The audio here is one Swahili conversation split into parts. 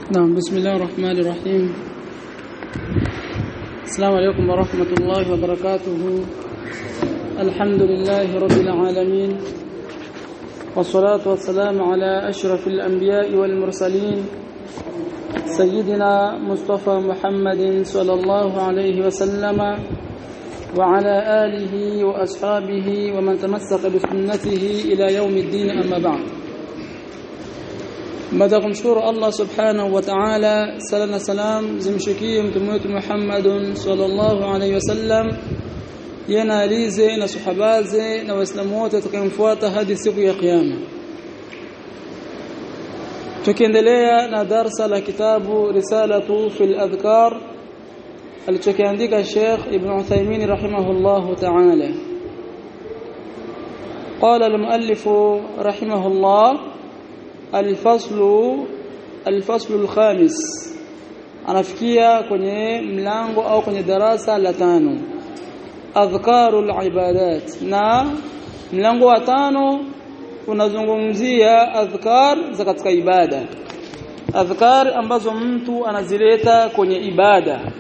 نعم بسم الله الرحمن الرحيم السلام عليكم ورحمة الله وبركاته الحمد لله رب العالمين والصلاة والسلام على أشرف الأنبياء والمرسلين سيدنا مصطفى محمد صلى الله عليه وسلم وعلى آله وأصحابه ومن تمسك بسنته إلى يوم الدين أما بعد baada ya kumshukuru Allah subhanahu wa ta'ala sala na salam zimshukie mtume wetu Muhammadun sallallahu alaihi wasallam yana alize na sahabaze na waislamu wote watakayemfuata hadi siku ya kiyama tukiendelea na darsa la kitabu risalatu fil adhkar alichokiandika Sheikh Ibn Uthaymeen rahimahullah ta'ala قال المؤلف رحمه الله الفصل الفصل الخامس anafikia kwenye mlango au kwenye darasa la tano adhkarul ibadat na mlango wa tano unazungumzia adhkar za katika ibada adhkar ambazo mtu anazileta kwenye ibada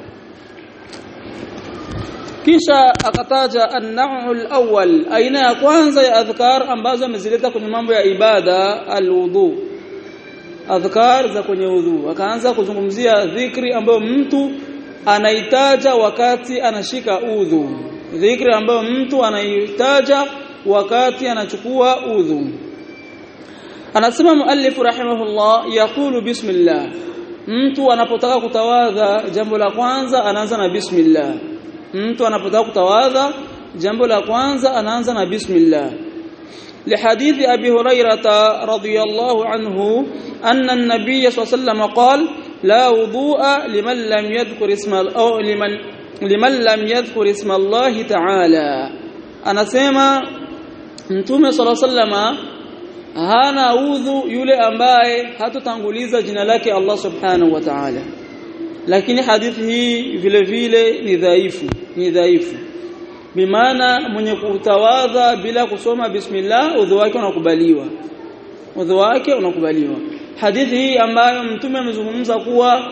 kisha akataja an-naw'ul awwal aina ya kwanza ya adhkar ambazo amezileta kwenye mambo ya ibada alwudu adhkar za kwenye udhu akaanza kuzungumzia dhikri ambayo mtu anaitaja wakati anashika udhu dhikri ambayo mtu anaitaja wakati anachukua udhu anasema muallif rahimahullah yaqulu bismillah mtu anapotaka kutawadha jambo la kwanza anaanza na bismillah mtu anapotaka kutawadha jambo la kwanza anaanza na bismillah لحديث أبي هريرة رضي الله عنه أن النبي صلى الله عليه وسلم قال لا وضوء لمن لم يذكر اسم أو لمن لمن لم يذكر اسم الله تعالى أنا سيما mtume صلى الله عليه وسلم hana udhu yule ambaye hatotanguliza jina lake Allah subhanahu wa ta'ala lakini hadithi hii vile vile ni dhaifu ni dhaifu bimaana mwenye kutawadha bila kusoma bismillah udhu wake unakubaliwa udhu wake unakubaliwa hadithi hii ambayo mtume amezungumza kuwa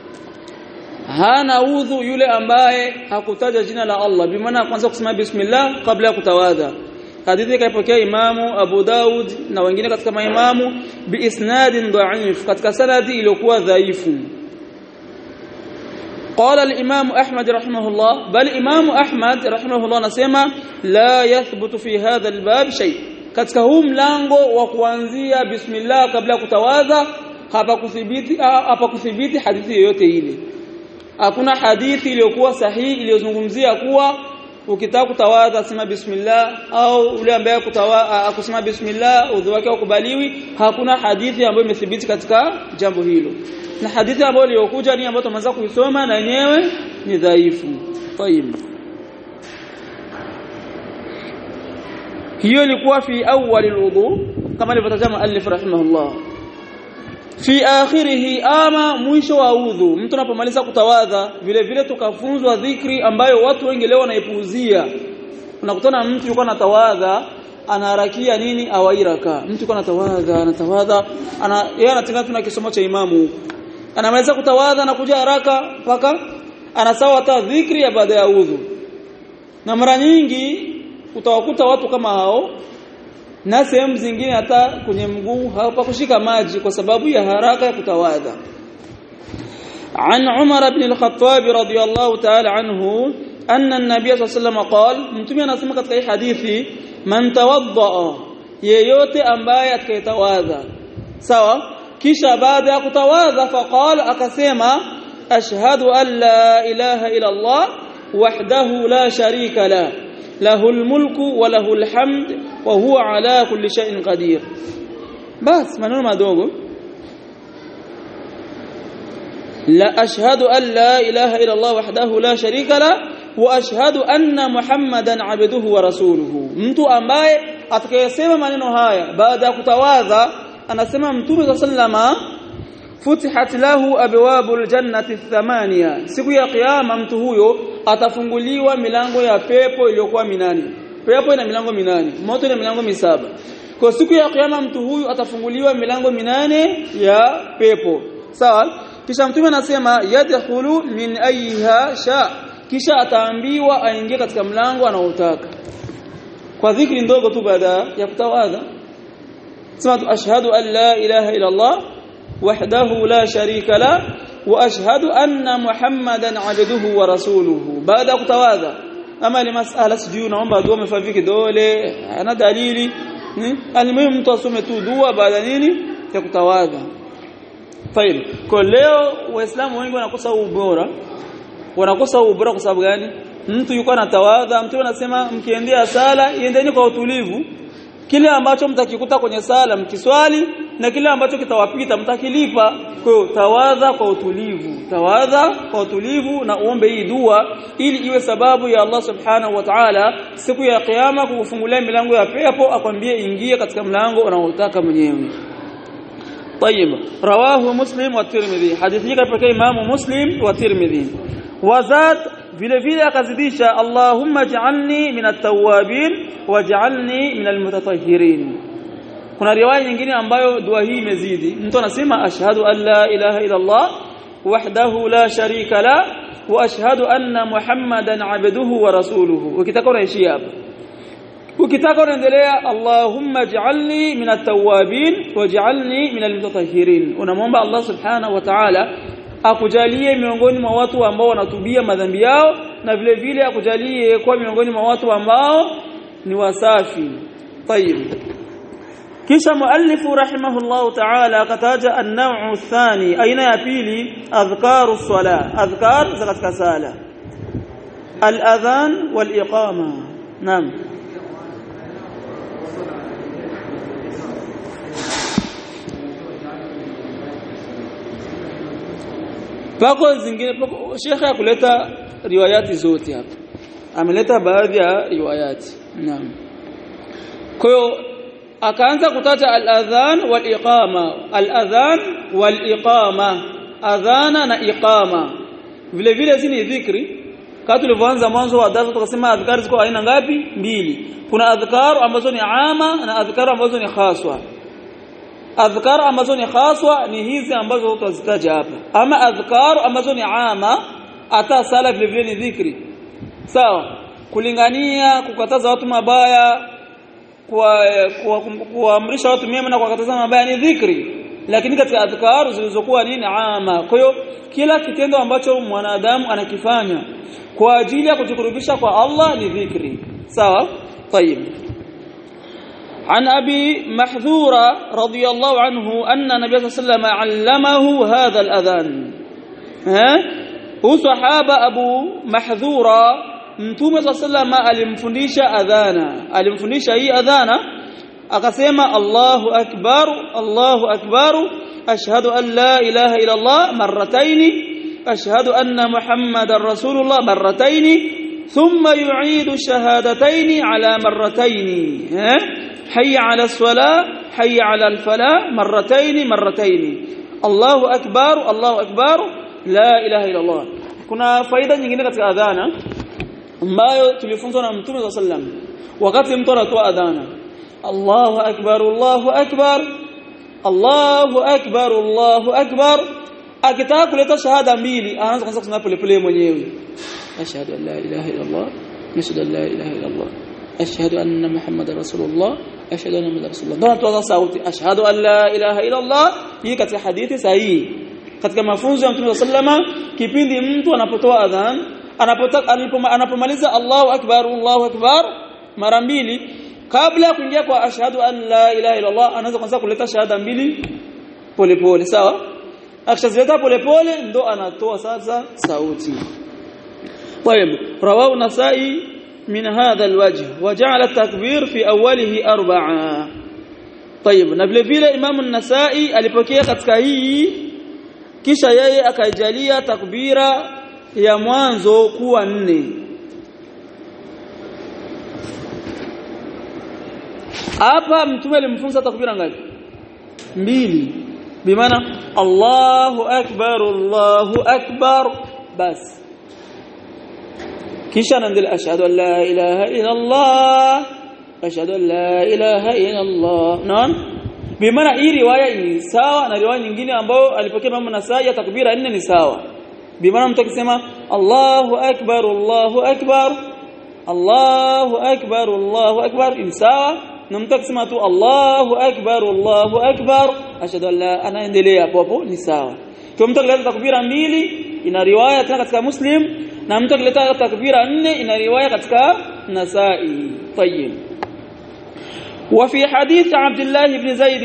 hana udhu yule ambaye hakutaja jina la Allah bimaana kwanza kusema bismillah kabla ya kutawadha hadithi kaipokea imamu Abu Daud na wengine katika maimamu biisnadin dha'if katika sanadi iliyokuwa dhaifu قال الإمام أحمد رحمه الله بل إمام أحمد رحمه الله نسمى لا يثبت في هذا الباب شيء katika huu mlango wa kuanzia bismillah kabla kutawadha hapa kuthibiti hapa kuthibiti hadithi yoyote ile hakuna hadithi iliyokuwa sahihi iliyozungumzia kuwa ukitaka kutawadha sema bismillah au ule ambaye kutawadha akusema bismillah udhu wake ukubaliwi hakuna hadithi ambayo imethibiti katika jambo hilo na hadithi ambayo iliyokuja ni ambayo tumeanza kuisoma na yenyewe ni dhaifu. Tayib. Hiyo ilikuwa fi awwal alwudu kama alivyotazama alif rahimahullah. Fi akhirih ama mwisho wa udhu mtu anapomaliza kutawadha vile vile tukafunzwa dhikri ambayo watu wengi leo wanaipuuzia. Unakutana mtu yuko anatawadha anaharakia nini awairaka mtu yuko anatawadha anatawadha ana yeye anatenga tuna kisomo cha imamu anaweza kutawadha na kuja haraka mpaka anasawa hata dhikri ya baada ya udhu na mara nyingi utawakuta watu kama hao na sehemu zingine hata kwenye mguu hapa kushika maji kwa sababu ya haraka ya kutawadha عن عمر بن الخطاب رضي الله تعالى عنه أن النبي صلى الله عليه وسلم قال mtume anasema katika hii hadithi man tawadda yeyote ambaye atakayetawadha sawa kisha baada ya kutawadha faqala akasema ashhadu an la ilaha illa Allah wahdahu la sharika la lahul mulku wa lahul hamd wa huwa ala kulli shay'in qadir bas maneno madogo la ashhadu an la ilaha illa Allah wahdahu la sharika la wa ashhadu anna muhammadan abduhu wa rasuluhu mtu ambaye atakayesema maneno haya baada ya kutawadha anasema mtume sallama futihat lahu abwabul jannati thamania siku ya kiyama mtu huyo atafunguliwa milango ya pepo iliyokuwa minane pepo ina milango minane moto ina milango misaba kwa siku ya kiyama mtu huyu atafunguliwa milango minane ya pepo sawa kisha mtume anasema yadkhulu min ayha sha kisha ataambiwa aingie katika mlango anaotaka kwa dhikri ndogo tu baada ya kutawadha sema ashhadu an la ilaha illa Allah wahdahu la sharika la wa ashhadu anna muhammadan abduhu wa rasuluhu baada kutawadha ama ile masala sijui naomba dua umefanya kidole ana dalili almuhimu mtu asome tu dua baada nini ya kutawadha Faili. Kwa leo waislamu wengi wanakosa ubora. Wanakosa ubora kwa sababu gani? Mtu yuko anatawadha, mtu anasema mkiendea sala, iendeni kwa utulivu. Kile ambacho mtakikuta kwenye sala mkiswali na kile ambacho kitawapita mtakilipa. Kwa hiyo tawadha kwa utulivu. Tawadha kwa utulivu na uombe hii dua ili iwe sababu ya Allah Subhanahu wa Ta'ala siku ya kiyama kukufungulia milango ya pepo akwambie ingie katika mlango unaotaka mwenyewe. طيب رواه مسلم والترمذي حديث hii kapokea Imam Muslim wa Tirmidhi wazad vile vile akazidisha Allahumma ij'alni min at-tawwabin waj'alni min al-mutatahhirin kuna riwaya nyingine ambayo dua hii imezidi mtu anasema ashhadu an la ilaha illa Allah wahdahu la sharika la wa ashhadu anna Muhammadan abduhu wa rasuluhu ukitaka unaishia hapa ukitaka unaendelea Allahumma ij'alni min at-tawwabin waj'alni min al-mutatahhirin unamwomba Allah subhanahu wa ta'ala akujalie miongoni mwa watu ambao wanatubia madhambi yao na vile vile akujalie kuwa miongoni mwa watu ambao ni wasafi طيب kisha muallifu rahimahullah ta'ala akataja an-naw'u athani aina ya pili adhkaru sala adhkar za katika sala al-adhan wal-iqama naam pako zingine pako shekhe akuleta riwayati zote hapa ameleta baadhi ya riwayati naam kwa hiyo akaanza kutaja al-adhan wal-iqama al-adhan wal-iqama adhana na iqama vile vile hizi ni dhikri kama tulivyoanza mwanzo wa darasa tukasema adhkar ziko aina ngapi mbili kuna adhkar ambazo ni ama na adhkar ambazo ni khaswa adhkar ambazo ni khaswa ni hizi ambazo tutazitaja hapa ama adhkar ambazo ni ama hata sala vile vile ni dhikri sawa kulingania kukataza watu mabaya kuamrisha watu mema na kuwakataza mabaya ni dhikri lakini katika adhkar zilizokuwa nini ama kwa hiyo kila kitendo ambacho mwanadamu anakifanya kwa ajili ya kujikurubisha kwa Allah ni dhikri sawa طيب عن أبي محذورة رضي الله عنه أن النبي صلى الله عليه وسلم علمه هذا الأذان ها هو صحابة أبو محذورة mtume صلى الله عليه وسلم alimfundisha adhana alimfundisha hii adhana akasema Allahu akbar Allahu akbar ashhadu an la ilaha illa Allah marratayn ashhadu anna muhammadar rasulullah marratayn thumma yu'idu shahadatayn ala marratayn ha حي على الصلاة حي على الفلاح مرتين مرتين الله أكبر الله أكبر لا إله إلا الله kuna faida nyingine katika adhana ambayo tulifunzwa na Mtume صلى الله عليه وسلم wakati mtu anatoa adhana Allahu akbar Allahu akbar Allahu akbar Allahu akbar akitaka kuleta shahada mbili anaanza kwanza kusema pole pole mwenyewe ashhadu an la ilaha illa Allah ashhadu an la ilaha illa Allah ashhadu anna muhammadar rasulullah ashhadu anna muhammadar rasulullah ndio tuanza sauti ashhadu an la ilaha illa Allah hii katika hadithi sahihi katika mafunzo ya Mtume sallama kipindi mtu anapotoa adhan anapotaka anapomaliza Allahu akbar Allahu akbar mara mbili kabla ya kuingia kwa ashhadu an la ilaha illa Allah anaanza kwanza kuleta shahada mbili polepole sawa akishazileta polepole ndo anatoa sasa sauti طيب رواه النسائي من هذا الوجه وجعل التكبير في اوله اربعه طيب na vile vile Imam an-Nasa'i alipokea katika hii kisha yeye akaijalia takbira ya mwanzo kuwa nne hapa mtume alimfunza takbira ngapi mbili bimaana Allahu akbar Allahu akbar basi kisha anaendelea ashhadu an la ilaha illa Allah ashhadu an la ilaha illa Allah naam bimaana hii riwaya ni sawa na riwaya nyingine ambayo alipokea Imam Nasai takbira nne ni sawa bimaana mtu akisema Allahu akbar Allahu akbar Allahu akbar Allahu akbar ni sawa na mtu akisema tu Allahu akbar Allahu akbar ashhadu an la anaendelea hapo hapo ni sawa kwa mtu akileta takbira mbili ina riwaya tena katika Muslim na mtu akileta takbira nne ina riwaya katika Nasai طيب وفي حديث عبد الله بن زيد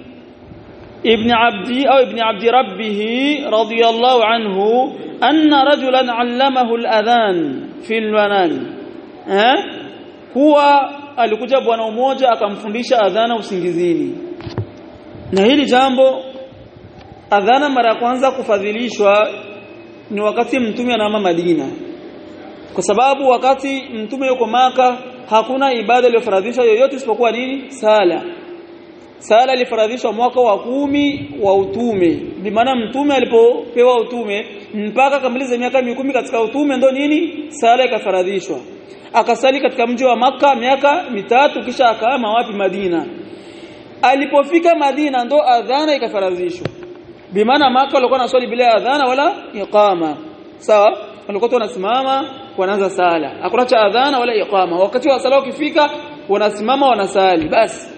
ابن عبد أو ابن عبد ربه رضي الله عنه أن رجلا علمه الأذان في المنام ها هو alikuja bwana mmoja akamfundisha adhana usingizini na hili jambo adhana mara ya kwanza kufadhilishwa ni wakati mtume anama Madina kwa sababu wakati mtume yuko maka hakuna ibada iliyofaradhishwa yoyote isipokuwa nini sala sala ilifaradhishwa mwaka wa kumi wa utume bimaana mtume alipopewa utume mpaka kamiliza miaka mikumi katika utume ndo nini sala ikafaradhishwa akasali katika mji wa maka miaka mitatu kisha akaama wapi Madina alipofika Madina ndo adhana ikafaradhishwa bimaana maka walikuwa naswali bila adhana wala iqama sawa walikuwa wanasimama wanaanza sala hakuna cha adhana wala iqama wakati wa sala ukifika wanasimama wanasali basi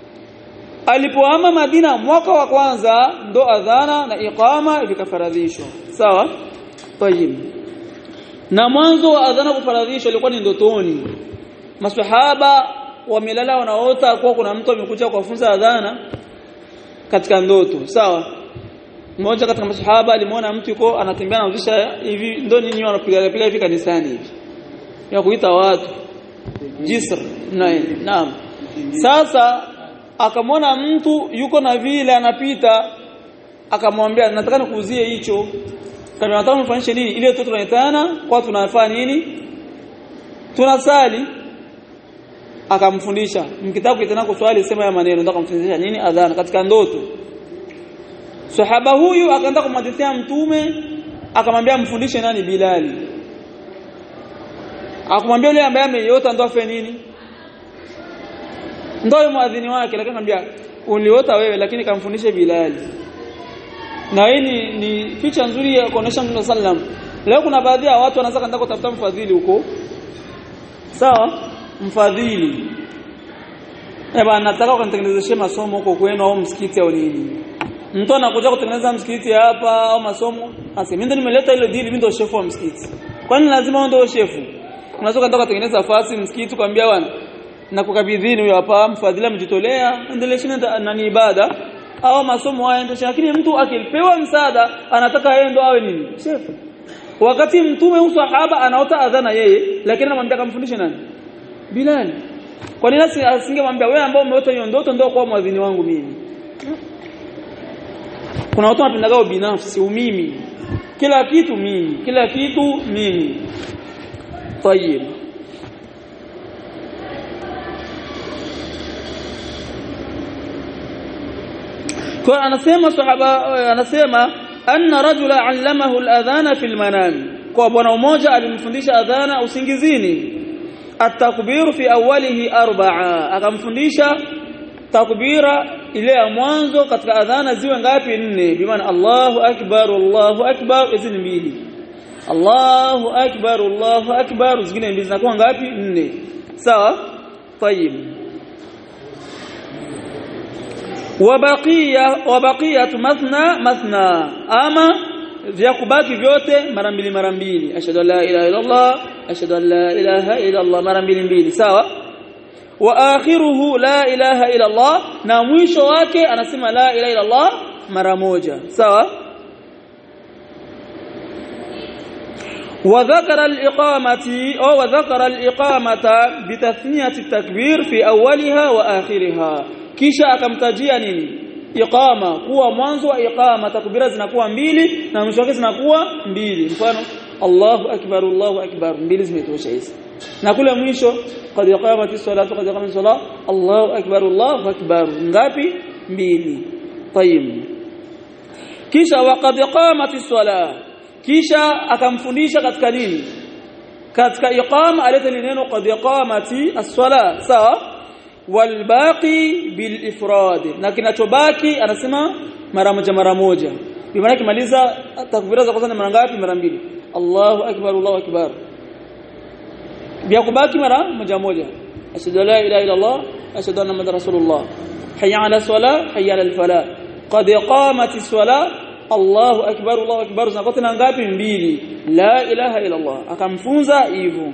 alipoama Madina mwaka wa kwanza ndo adhana na iqama vikafaradhishwa sawa tayib na mwanzo wa adhana kufaradhishwa ilikuwa ni ndotoni maswahaba wamelala wanaota kuwa kuna mtu amekuja kuwafunza adhana katika ndoto sawa mmoja katika masahaba alimuona mtu yuko anatembea anarudisha hivi ndo nini wanapiga piga hivi kanisani hivi ya kuita watu jisr naam naam sasa akamwona mtu yuko na vile anapita akamwambia nataka nikuuzie hicho kama nataka mfanyishe nini ile tu tunaitana kwa tunafanya nini tunasali akamfundisha mkitabu kitana kuswali sema ya maneno nataka kumfundisha nini adhana katika ndoto Sahaba huyu akaanza kumhadithia mtume akamwambia mfundishe nani Bilali. Akamwambia yule ambaye ameiota ndo afe nini? Ndio muadhini wake lakini akamwambia uliota wewe lakini kamfundishe Bilali. Na hii ni, ni picha nzuri ya kuonesha Mtume sallam. Leo kuna baadhi ya watu wanaanza kwenda kutafuta mfadhili huko. Sawa? Mfadhili. Eba nataka ukanitengenezeshe masomo huko kwenu au msikiti au nini? mtu anakuja kutengeneza msikiti hapa au masomo asi mimi ndo nimeleta ile dili mimi ndo shefu wa msikiti kwani lazima ndio shefu unaweza kwenda kutengeneza fasi msikiti kwambia bwana na kukabidhini huyo hapa mfadhili mjitolea endelesheni na ni ibada au masomo haya ndio lakini mtu akipewa msaada anataka yeye ndo awe nini shefu wakati mtume usahaba anaota adhana yeye lakini anamwambia kamfundishe nani Bilal kwa nini asingemwambia wewe ambao umeota hiyo ndoto ndio kwa mwadhini wangu mimi kuna watu wanapendagao binafsi umimi kila kitu mimi kila kitu mimi tayib kwa anasema sahaba anasema anna rajula allamahu al-adhana fil manam kwa bwana mmoja alimfundisha adhana usingizini at-takbir fi awwalihi arba'a akamfundisha takbira ile ya mwanzo katika adhana ziwe ngapi nne bimaana Allahu akbar Allahu akbar hizi ni mbili Allahu akbar Allahu akbar zingine mbili zinakuwa ngapi nne sawa tayib wabaqiya wabaqiyatu mathna mathna ama vya kubaki vyote mara mbili mara mbili ashhadu an la ilaha illa Allah ashhadu an la ilaha illa Allah mara mbili mbili sawa wa akhiruhu la ilaha illa Allah na mwisho wake anasema la ilaha illa Allah mara moja sawa وذكر الإقامة أو وذكر الإقامة بتثنية التكبير في أولها وآخرها kisha akamtajia nini iqama kuwa mwanzo wa iqama takbira zinakuwa mbili na mwisho wake zinakuwa mbili mfano Allahu akbar Allahu akbar mbili zimetosha hizi na kule mwisho qad qamati salatu qad qamati salat Allahu akbar Allahu akbar ngapi mbili tayib kisha waqad qamati salat kisha akamfundisha katika nini katika iqama aleta neno qad qamati as-salat sawa walbaqi bilifrad na kinachobaki anasema mara moja mara moja bi maana kimaliza takbira za kwanza mara ngapi mara mbili Allahu akbar Allahu akbar vya kubaki mara moja moja ashhadu la ilaha illa Allah ashhadu anna muhammadar rasulullah hayya ala salah hayya ala falah qad qamatis salah Allahu akbar Allahu akbar zinakote na ngapi mbili la ilaha illa Allah akamfunza hivyo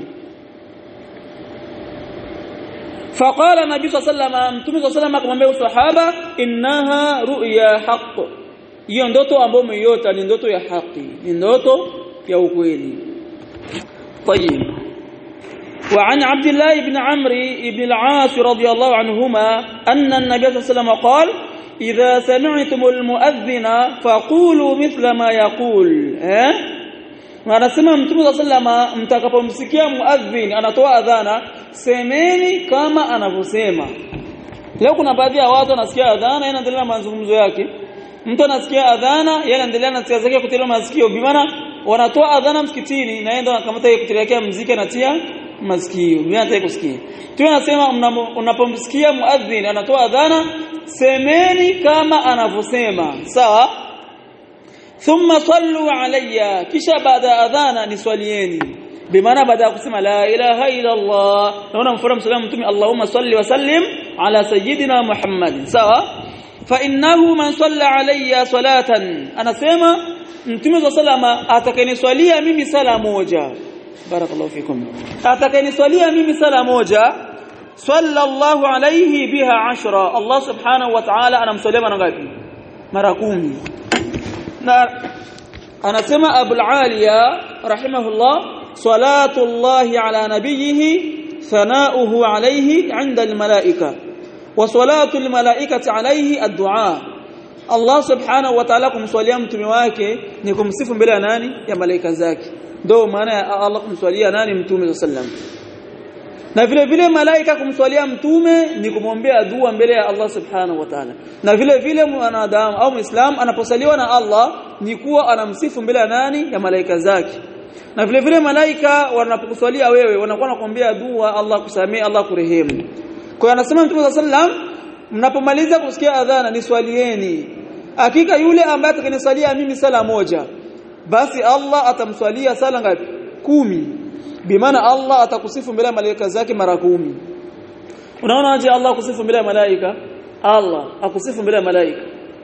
فقال النبي صلى الله عليه وسلم متوم صلى الله عليه وسلم akamwambia sahaba innaha ru'ya haqq hiyo ndoto ambayo umeiota ni ndoto ya haki ni ndoto ya ukweli طيب وعن عبد الله بن عمرو بن العاص رضي الله عنهما أن النبي صلى الله عليه وسلم قال إذا سمعتم المؤذن فقولوا مثل ما يقول ها anasema mtume wa sallama mtakapomsikia muadhin anatoa adhana semeni kama anavyosema leo kuna baadhi ya watu wanasikia adhana yeye anaendelea na mazungumzo yake mtu anasikia adhana yeye anaendelea na tia zake kutilia masikio bimaana wanatoa adhana msikitini naenda nakamata yeye kutilia muziki anatia masikio mimi nataka kusikia tu anasema unapomsikia muadhin anatoa adhana semeni kama anavyosema sawa thumma sallu alayya kisha baada adhana niswalieni bimaana baada ya kusema la ilaha illa Allah naona mfano msalamu mtume Allahumma salli wa sallim ala sayyidina Muhammad sawa fa innahu man salla alayya salatan anasema mtume wa sallama atakayeniswalia mimi sala moja barakallahu fikum atakayeniswalia mimi sala moja sallallahu alayhi biha ashra Allah subhanahu wa ta'ala anamswalia mara ngapi mara kumi na anasema Abul Aliya rahimahullah salatu Allah ala nabiyhi thanauhu alayhi 'inda al-malaika wa salatu al-malaikati alayhi ad-du'a Allah subhanahu wa ta'ala kumswalia mtume wake ni kumsifu mbele ya nani ya malaika zake ndio maana ya Allah kumswalia nani mtume sallam na vile vile malaika kumswalia mtume ni kumwombea dua mbele ya Allah subhanahu wa ta'ala na vile vile mwanadamu au muislam anaposaliwa na Allah ni kuwa anamsifu mbele ya nani ya malaika zake na vile vile malaika wanapokuswalia wewe wanakuwa nakuombea dua Allah kusamee Allah kurehemu kwa anasema mtume sallam mnapomaliza kusikia adhana niswalieni hakika yule ambaye atakayeniswalia mimi sala moja basi Allah atamswalia sala ngapi kumi bimaana Allah atakusifu mbele ya malaika zake mara kumi unaona aje Allah akusifu mbele ya malaika Allah akusifu mbele ya malaika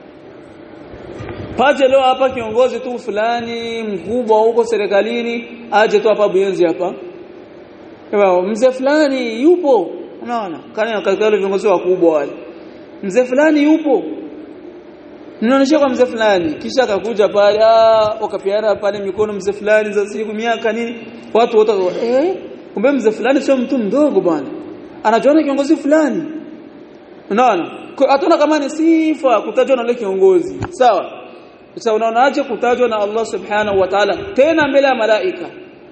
paje leo hapa kiongozi tu fulani mkubwa huko serikalini aje tu hapa Buyenzi hapa Ewa mzee fulani yupo unaona kana katika wale viongozi wakubwa wale mzee fulani yupo Ninaonyesha kwa mzee fulani kisha akakuja pale ah wakapiana pale mikono mzee fulani za siku miaka nini watu wote eh kumbe mzee fulani sio mtu mdogo bwana anajiona kiongozi fulani unaona hatuona kama ni sifa kutajwa na yule kiongozi sawa sasa unaonaje kutajwa na Allah subhanahu wa ta'ala tena mbele ya malaika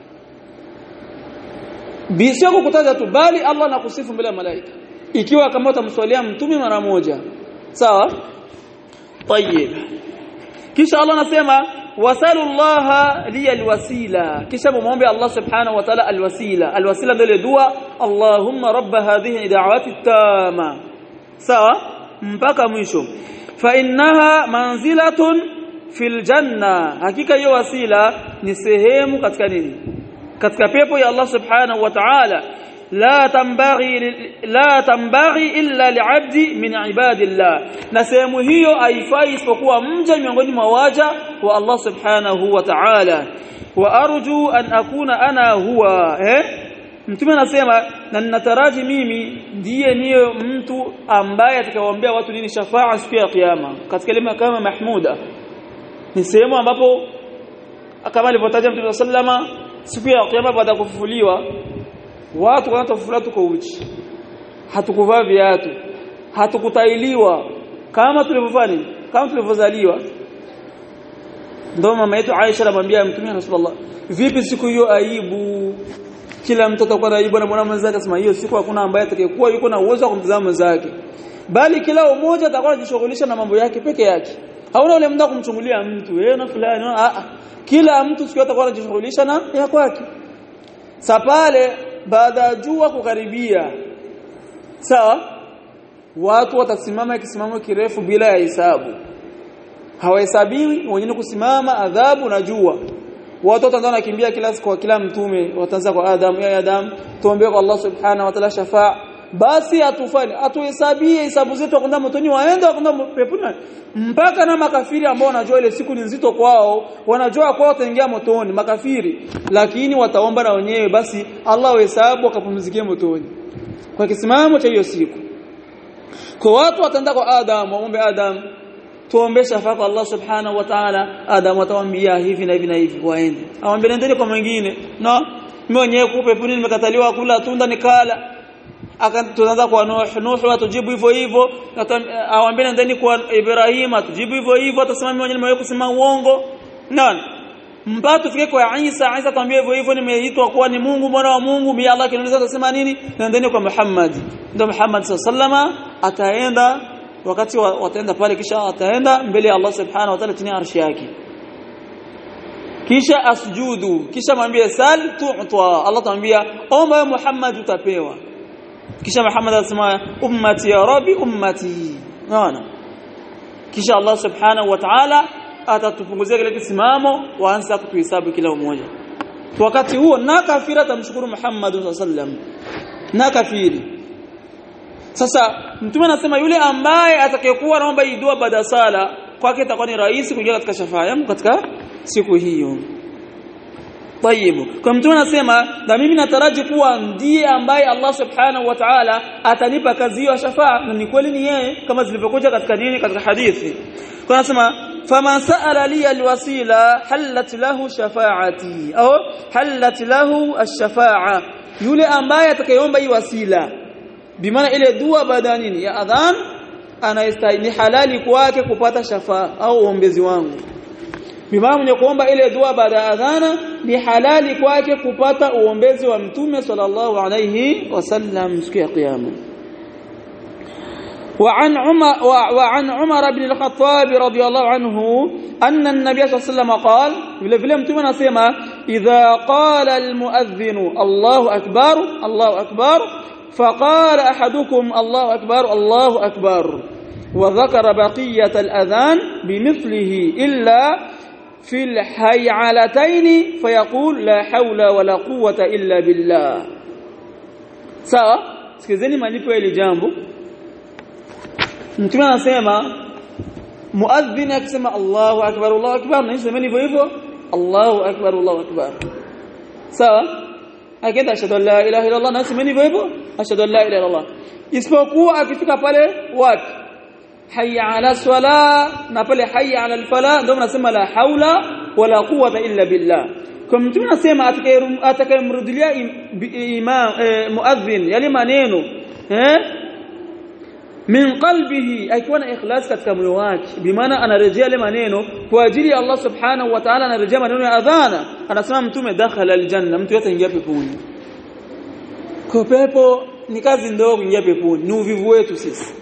sio kukutaja tu bali Allah anakusifu mbele ya malaika ikiwa kama utamswalia mtume mara moja sawa طيب kisha Allah anasema wasalu Allah liya alwasila kisha muombe Allah subhanahu wa ta'ala alwasila alwasila ndio dua Allahumma rabb hadhihi da'wati tama sawa mpaka mwisho fa innaha manzilatun fil janna hakika hiyo wasila ni sehemu katika nini katika pepo ya Allah subhanahu wa ta'ala la tambaghi la tambaghi illa li'abdi min ibadillah na sehemu hiyo haifai isipokuwa mja miongoni mwa waja wa Allah subhanahu wa ta'ala wa arju an akuna ana huwa eh mtume anasema na ninataraji mimi ndiye niyo mtu ambaye atakayewaambia watu nini shafaa siku ya kiyama katika ile kama mahmuda ni sehemu ambapo kama alivyotaja mtume sallama siku ya kiyama baada ya kufufuliwa watu wanatofufuliwa tuko uchi hatukuvaa viatu hatukutailiwa kama tulivyofanya kama tulivyozaliwa ndio mama yetu Aisha anamwambia mtume Rasulullah vipi siku hiyo aibu kila mtu atakuwa na aibu na mwana mwenzake asema hiyo siku hakuna ambaye atakayekuwa yuko na uwezo wa kumtazama mwenzake bali kila mmoja atakuwa anajishughulisha na mambo yake peke yake hauna ule muda kumchungulia mtu yeye na fulani a a kila mtu siku atakuwa anajishughulisha na ya kwake sa pale baada ya jua kukaribia sawa watu watasimama kisimamo kirefu bila ya hisabu hawahesabiwi wenyewe kusimama adhabu na jua watu wataanza nakimbia kila siku kwa kila mtume wataanza kwa Adam ya Adam tuombe kwa Allah subhanahu wa ta'ala shafaa basi atufanye atuhesabie hisabu zetu kwenda motoni waende kwenda peponi mpaka na makafiri ambao wanajua ile siku ni nzito kwao wanajua kwao wataingia motoni makafiri lakini wataomba na wenyewe basi Allah wahesabu wakapumzikie motoni kwa kisimamo cha hiyo siku kwa watu wataenda kwa Adam waombe Adam tuombe shafaa kwa Allah subhanahu wa ta'ala Adam atawaambia hivi na hivi na hivi waende awambie nendeni kwa mwingine no mimi mwenyewe kupe puni nimekataliwa kula tunda nikala tunaanza kwa Nuh Nuh atujibu hivyo hivyo awambie nendeni kwa Ibrahim atujibu hivyo hivyo atasema mimi mwenyewe nimewahi kusema uongo nani mpaka tufike kwa Isa Isa atambia hivyo hivyo nimeitwa kuwa ni Mungu mwana wa Mungu mimi Allah kiniuliza atasema nini nendeni kwa Muhammad ndio Muhammad sallama ataenda wakati wataenda pale kisha ataenda mbele ya Allah subhanahu wa ta'ala chini arshi yake kisha asjudu kisha mwambie sal tu'ta Allah tamwambia omba Muhammad utapewa kisha Muhammad atasema ummati ya rabbi ummati naona kisha Allah subhanahu wa ta'ala atatupunguzia kile kisimamo waanza kutuhesabu kila mmoja wakati huo na kafira tamshukuru Muhammad sallallahu alaihi wasallam na kafiri sasa mtume anasema yule ambaye atakayekuwa anaomba hii dua baada sala kwake itakuwa ni rahisi kuingia katika shafaa yangu katika siku hiyo Tayib. Kwa mtume anasema na mimi nataraji kuwa ndiye ambaye Allah Subhanahu wa Ta'ala atanipa kazi hiyo shafaa na ni kweli ni yeye kama zilivyokuja katika nini katika hadithi. Kwa anasema faman sa'ala li alwasila halat lahu shafaati au halat lahu ash-shafa'a yule ambaye atakayeomba hii wasila bimaana ile dua baada nini ya adhan anastahili halali kwake kupata shafaa au uombezi wangu bimaana mwenye kuomba ile dua baada ya adhana ni halali kwake kupata uombezi wa mtume sallallahu alayhi wasallam siku ya kiyama وعن عمر وعن عمر بن الخطاب رضي الله عنه أن النبي صلى الله عليه وسلم قال vile vile mtume anasema idha qala almuadhdhin Allahu akbar Allahu akbar فقال احدكم الله اكبر الله اكبر وذكر بقيه الاذان بمثله الا في الحيعلتين فيقول لا حول ولا قوه الا بالله sawa sikizeni malipo ile jambo mtume anasema muadhdhin akisema Allahu akbar Allahu akbar na semeni hivyo hivyo Allahu akbar Allahu akbar sawa akaenda ashhadu an la ilaha illa Allah na semeni hivyo hivyo ashhadu an la ilaha illa Allah isipokuwa akifika pale wapi hayya ala swala na pale hayya ala alfala ndio mnasema la haula wala quwwata illa billah kwa mtume anasema atakayemrudilia imam muadhdhin yale maneno eh min qalbihi akiwa na ikhlas katika moyo wake bimaana anarejea yale maneno kwa ajili ya Allah subhanahu wa ta'ala anarejea maneno ya adhana anasema mtume dakhala aljanna mtu yote ingia peponi kwa pepo ni kazi ndogo ingia peponi ni uvivu wetu sisi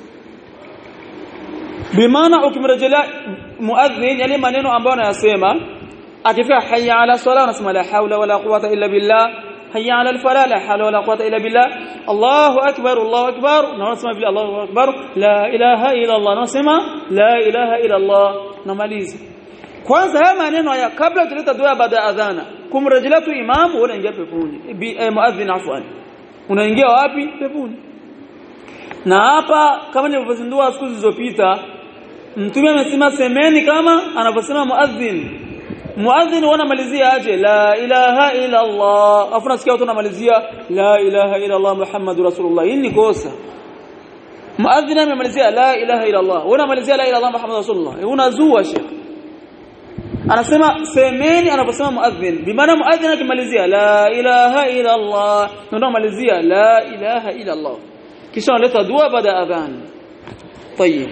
bimaana ukimrejelea muadhin yale maneno ambayo anayasema akifika hayya ala sala anasema la haula wala quwwata illa billah hayya ala alfala la hawla wala quwwata illa billah Allahu akbar Allahu akbar na unasema vile Allahu akbar la ilaha illa Allah unasema la ilaha illa Allah namaliza kwanza haya maneno haya kabla tuleta dua baada ya adhana kumrejelea tu imamu unaingia peponi eh, muadhin afwan unaingia wapi peponi na hapa kama nilivyozindua siku zilizopita mtume amesema semeni kama anavyosema muadhin muadhin wanamalizia aje la ilaha illa Allah afu nasikia watu wanamalizia la ilaha illa Allah muhammadur rasulullah hii ni kosa muadhin amemalizia la ilaha illa Allah unamalizia la ilaha illa Allah muhammadur rasulullah unazua sheikh anasema semeni anaposema muadhin bimaana muadhin akimalizia la ilaha illa Allah ndio malizia la ilaha illa Allah kisha analeta dua baada ya adhan طيب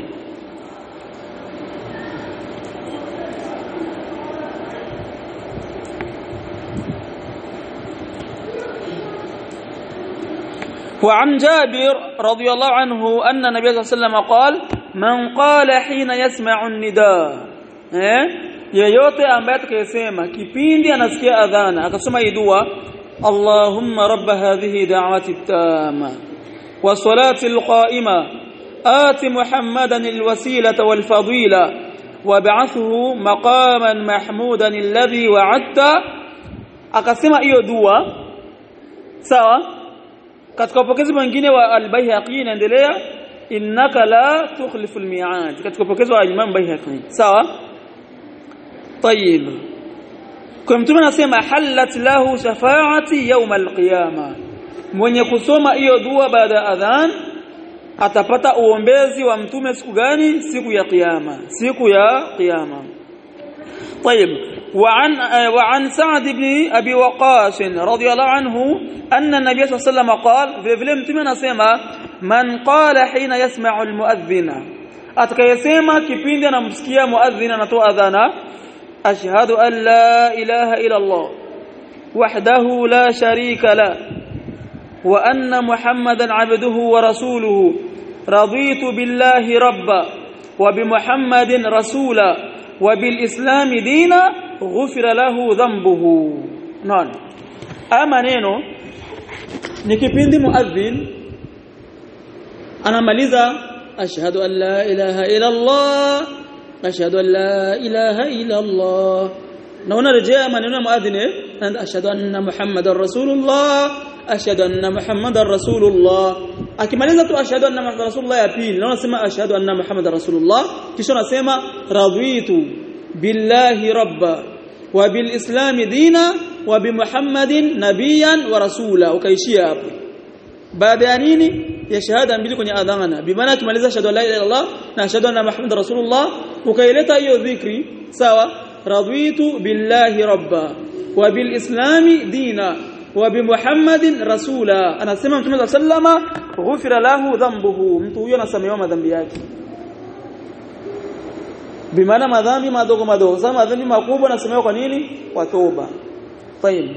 وعن جابر رضي الله عنه أن النبي صلى الله عليه وسلم قال من قال حين يسمع النداء eh yeyote ambaye atakayesema kipindi anasikia adhana akasoma hii dua Allahumma rabb hadhihi da'wati tama wa salati alqa'ima آت محمدا الوسيلة والفضيلة وابعثه مقاما محمودا الذي وعدت akasema hiyo dua sawa katika upokezi mwingine wa al-Baihaqi inaendelea innaka la tukhlifu al-mi'ad katika upokezi wa Imam Baihaqi sawa طيب kwa mtume anasema halat lahu shafaati yawm al-qiyama mwenye kusoma hiyo dua baada ya adhan atapata uombezi wa mtume siku gani siku ya kiyama siku ya kiyama طيب وعن وعن سعد بن ابي وقاص رضي الله عنه ان النبي صلى الله عليه وسلم قال vile mtume anasema man qala hina yasma'u almu'adhdhina atakayesema kipindi anamsikia muadhdhin anatoa adhana ashhadu an la ilaha illa allah wahdahu la sharika la wa anna muhammadan abduhu wa rasuluhu raditu billahi rabba wa bi muhammadin rasula wa bil islam dina ghufira lahu dhanbuhu non ama neno ni kipindi muadhin anamaliza ashhadu an la ilaha illa allah ashhadu an la ilaha illa allah na unarejea maneno ya muadhin ashhadu anna muhammadar rasulullah ashhadu anna muhammadar rasulullah akimaliza tu ashhadu anna muhammadar rasulullah ya pili na unasema ashhadu anna muhammadar rasulullah kisha unasema raditu billahi rabba wa bil islam dina wa bi muhammadin nabiyan wa rasula ukaishia hapo baada ya nini ya shahada mbili kwenye adhana bimaana akimaliza ashhadu la ilaha illallah na ashhadu anna muhammadar rasulullah ukaileta hiyo dhikri sawa raditu billahi rabba wa bil islam dina wa bi muhammadin rasula anasema mtume sallama ghufira lahu dhanbuhu mtu huyo anasamehewa madhambi yake bimaana madhambi madogo madogo sasa madhambi makubwa nasemewa kwa nini kwa toba tayib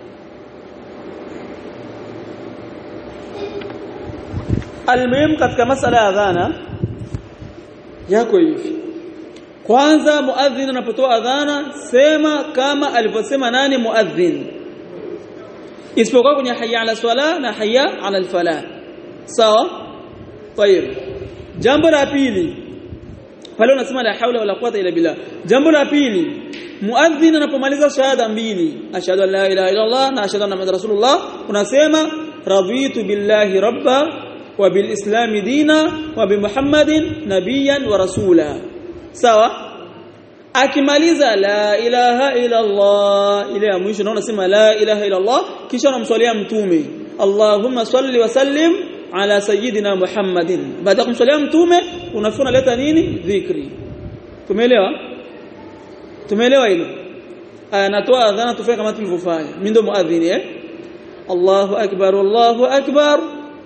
almuhim katika masala ya adhana yako hivi kwanza muadhin anapotoa adhana sema kama alivyosema nani muadhin isipokuwa kwenye hayya ala swala na hayya ala alfalah sawa tayib jambo la pili pale unasema la haula wala quwata illa billah jambo la pili muadhin anapomaliza shahada mbili ashhadu an la ilaha illa allah na ashhadu anna muhammadar rasulullah unasema raditu billahi rabba wa bil islam dina wa bi muhammadin nabiyyan wa rasula sawa akimaliza la ilaha illa allah ile ya mwisho na unasema la ilaha illa allah kisha unamswalia mtume allahumma salli wa sallim ala sayyidina Muhammadin baada kumsalia mtume unafuna unaleta nini dhikri tumeelewa tumeelewa hilo anatoa adhana tufanye kama tulivyofanya mimi ndo muadhini eh Allahu akbar Allahu akbar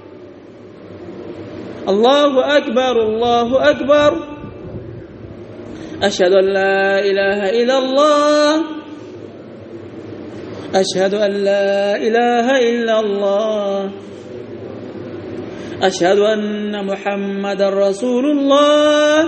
Allahu akbar Allahu akbar ashhadu an la ilaha illa Allah ashhadu an la ilaha illa Allah أشهد أن محمد رسول الله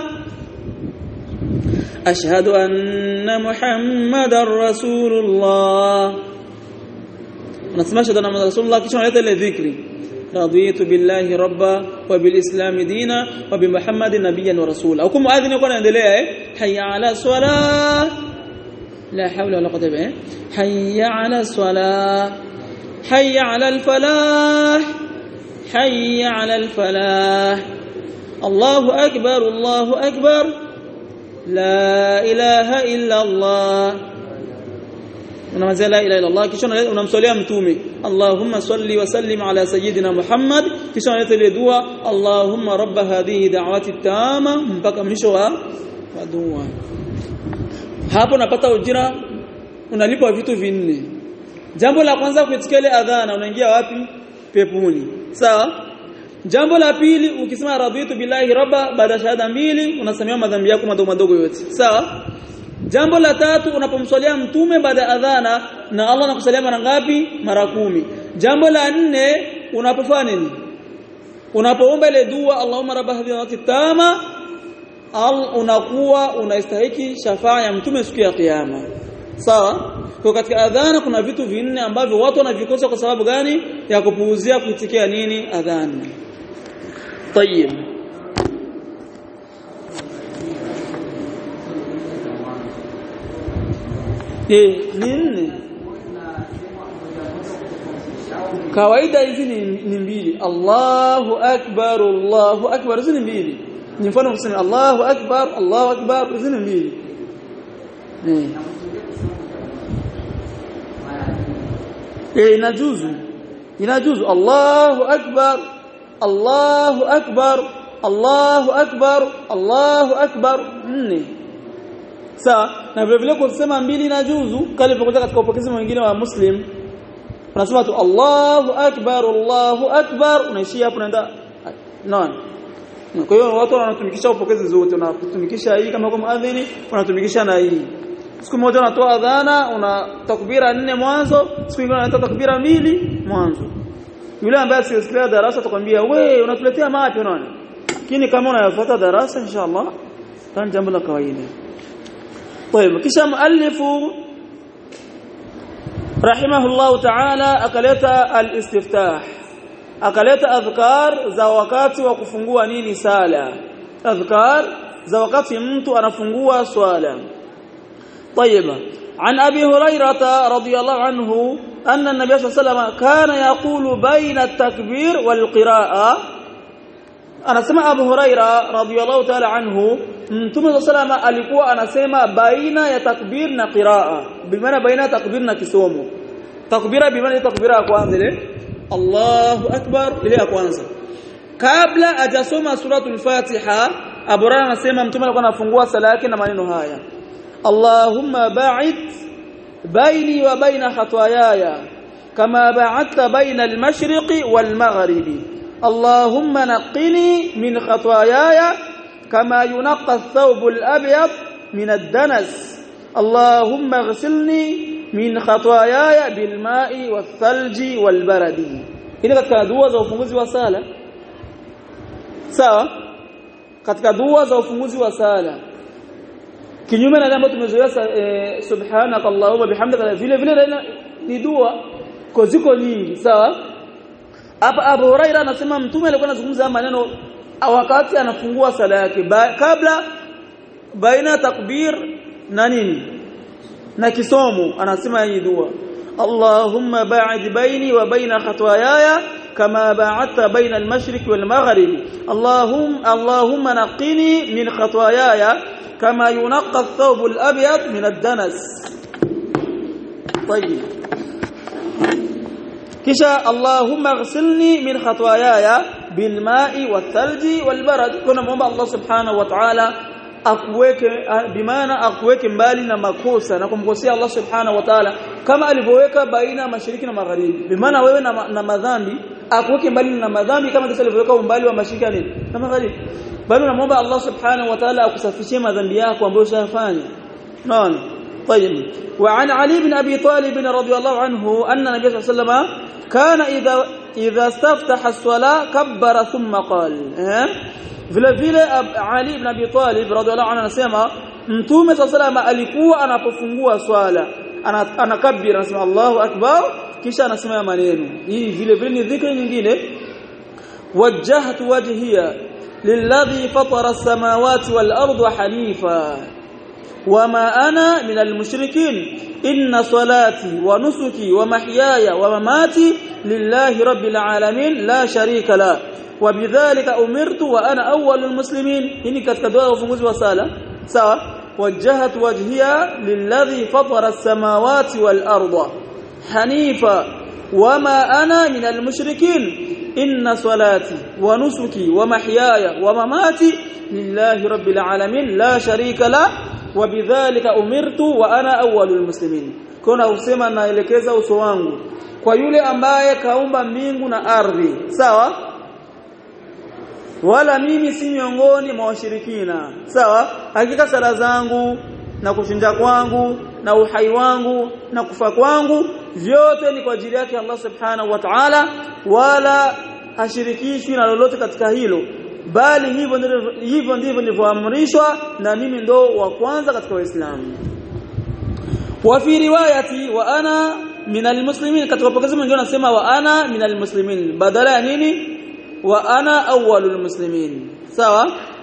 أشهد أن محمد رسول الله نسمع أشهد أن محمد رسول الله كيش نعيط ذكري رضيت بالله ربا وبالإسلام دينا وبمحمد نبيا ورسولا أو كم مؤذن يقول عندنا حي على الصلاة لا حول ولا قوة إلا حي على الصلاة حي على الفلاح حي على الفلاح الله أكبر الله أكبر لا إله إلا الله unamazia la ilaha illallah kisha unamswalia mtume Allahumma salli wa sallim ala sayyidina Muhammad kisha unaleta ile dua Allahumma rabb hadhihi da'wati tama mpaka mwisho wa dua hapo unapata ujira unalipwa vitu vinne jambo la kwanza kuitikia ile adhana unaingia wapi peponi sawa jambo la pili ukisema raditu billahi rabba baada shahada mbili unasamehewa madhambi yako madogo madogo yote sawa jambo la tatu unapomswalia mtume baada adhana na Allah anakusalia mara ngapi mara kumi jambo la nne unapofanya nini unapoomba ile dua Allahumma rabb hadhihi tama al unakuwa unastahiki shafaa ya mtume siku ya kiyama sawa kwa katika adhana kuna vitu vinne ambavyo watu wanavikosa kwa sababu gani ya kupuuzia kuitikia nini adhana طيب eh ni nne kawaida hizi ni, ni mbili Allahu akbar Allahu akbar hizi ni mbili ni mfano kusema Allahu akbar Allahu akbar hizi ni mbili eh eh inajuzu inajuzu Allahu akbar Allahu akbar Allahu akbar Allahu akbar nne sawa na vile vile kusema mbili inajuzu kale pokuja katika upokezi mwingine wa Muslim unasema tu Allahu akbar Allahu akbar unaishia hapo unaenda non kwa hiyo watu wanatumikisha upokezi zote unatumikisha hii kama kwa muadhini unatumikisha na hii siku moja unatoa adhana una takbira nne mwanzo siku nyingine unatoa takbira mbili mwanzo yule ambaye asiyesikiliza darasa atakwambia we unatuletea mapi unaona lakini kama unayafuata darasa inshallah tan jambo la kawaida طيب kisha muallifu rahimahullah ta'ala akaleta al-istiftah akaleta adhkar za wakati wa kufungua nini sala adhkar za wakati mtu anafungua swala طيب عن ابي هريره رضي الله عنه ان النبي صلى الله عليه وسلم كان يقول بين التكبير والقراءه anasema Abu Huraira radhiyallahu ta'ala anhu Mtume salama alikuwa anasema baina ya takbir na qiraa bimaana baina ya takbir na kisomo takbira bimaana takbira ya kwanza ile Allahu akbar ile ya kwanza kabla hajasoma suratul Fatiha Abu Huraira anasema Mtume alikuwa anafungua sala yake na maneno haya Allahumma ba'id baini wa baina khataayaya kama ba'adta baina al-mashriqi wal-maghribi اللهم نقني من خطاياي كما ينقى الثوب الأبيض من الدنس اللهم اغسلني من خطاياي بالماء والثلج والبرد ili katika dua za ufunguzi wa sala sawa katika dua za ufunguzi wa sala kinyume na jambo tumezoea e, subhanaka allahumma bihamdika vile vile ni dua kwa ziko nyingi sawa hapa Abu Huraira anasema mtume alikuwa anazungumza maneno wakati anafungua sala yake ba, kabla baina takbir na nini na kisomo anasema hii dua Allahumma ba'id baini wa baina khataayaya kama ba'adta baina al-mashriq wal-maghrib Allahum Allahumma naqqini min khataayaya kama yunqqa ath-thawb al-abyad min ad-danas طيب kisha Allahumma ighsilni min khataayaya bilma'i wathalji walbarad kuna muomba Allah subhanahu wa ta'ala akuweke bimaana akuweke mbali na makosa na kumkosea Allah subhanahu wa ta'ala kama alivyoweka baina mashariki na magharibi bimaana wewe na, na madhambi akuweke mbali na madhambi kama kisa alivyoweka umbali wa mashariki nini na magharibi bali unamwomba Allah subhanahu wa ta'ala akusafishie madhambi yako ambayo ushafanya naona طيب وعن علي بن ابي طالب رضي الله عنه ان النبي صلى الله عليه وسلم كان اذا اذا استفتح الصلاه كبر ثم قال vile vile Ali ibn Abi Talib radhiallahu anhu anasema Mtume sallallahu alikuwa anapofungua swala anakabira anasema Allahu akbar kisha anasema maneno hii vile vile ni dhikri nyingine wajjahtu wajhiya lilladhi fatara as-samawati wal arda hanifa وما أنا من المشركين إن صلاتي ونسكي ومحياي ومماتي لله رب العالمين لا شريك له وبذلك أمرت وأنا أول المسلمين إني كتكدوا وفنوز وسالة سوا وجهت وجهي للذي فطر السماوات والأرض حنيفا وما أنا من المشركين إن صلاتي ونسكي ومحياي ومماتي لله رب العالمين لا شريك له وبذلك أمرت وأنا أول المسلمين kuna usema naelekeza uso wangu kwa yule ambaye kaumba mbingu na ardhi sawa wala mimi si miongoni mwa washirikina sawa hakika sala zangu na kuchinja kwangu na uhai wangu na kufa kwangu vyote ni kwa ajili yake Allah subhanahu wa ta'ala wala hashirikishwi na lolote katika hilo bali hivyo ndivyo hivyo ndivyo nilivyoamrishwa na mimi ndo wa kwanza katika waislamu wa fi riwayati wa ana min almuslimin katika pokezi mwingine anasema wa ana min almuslimin badala ya nini wa ana awwalul muslimin sawa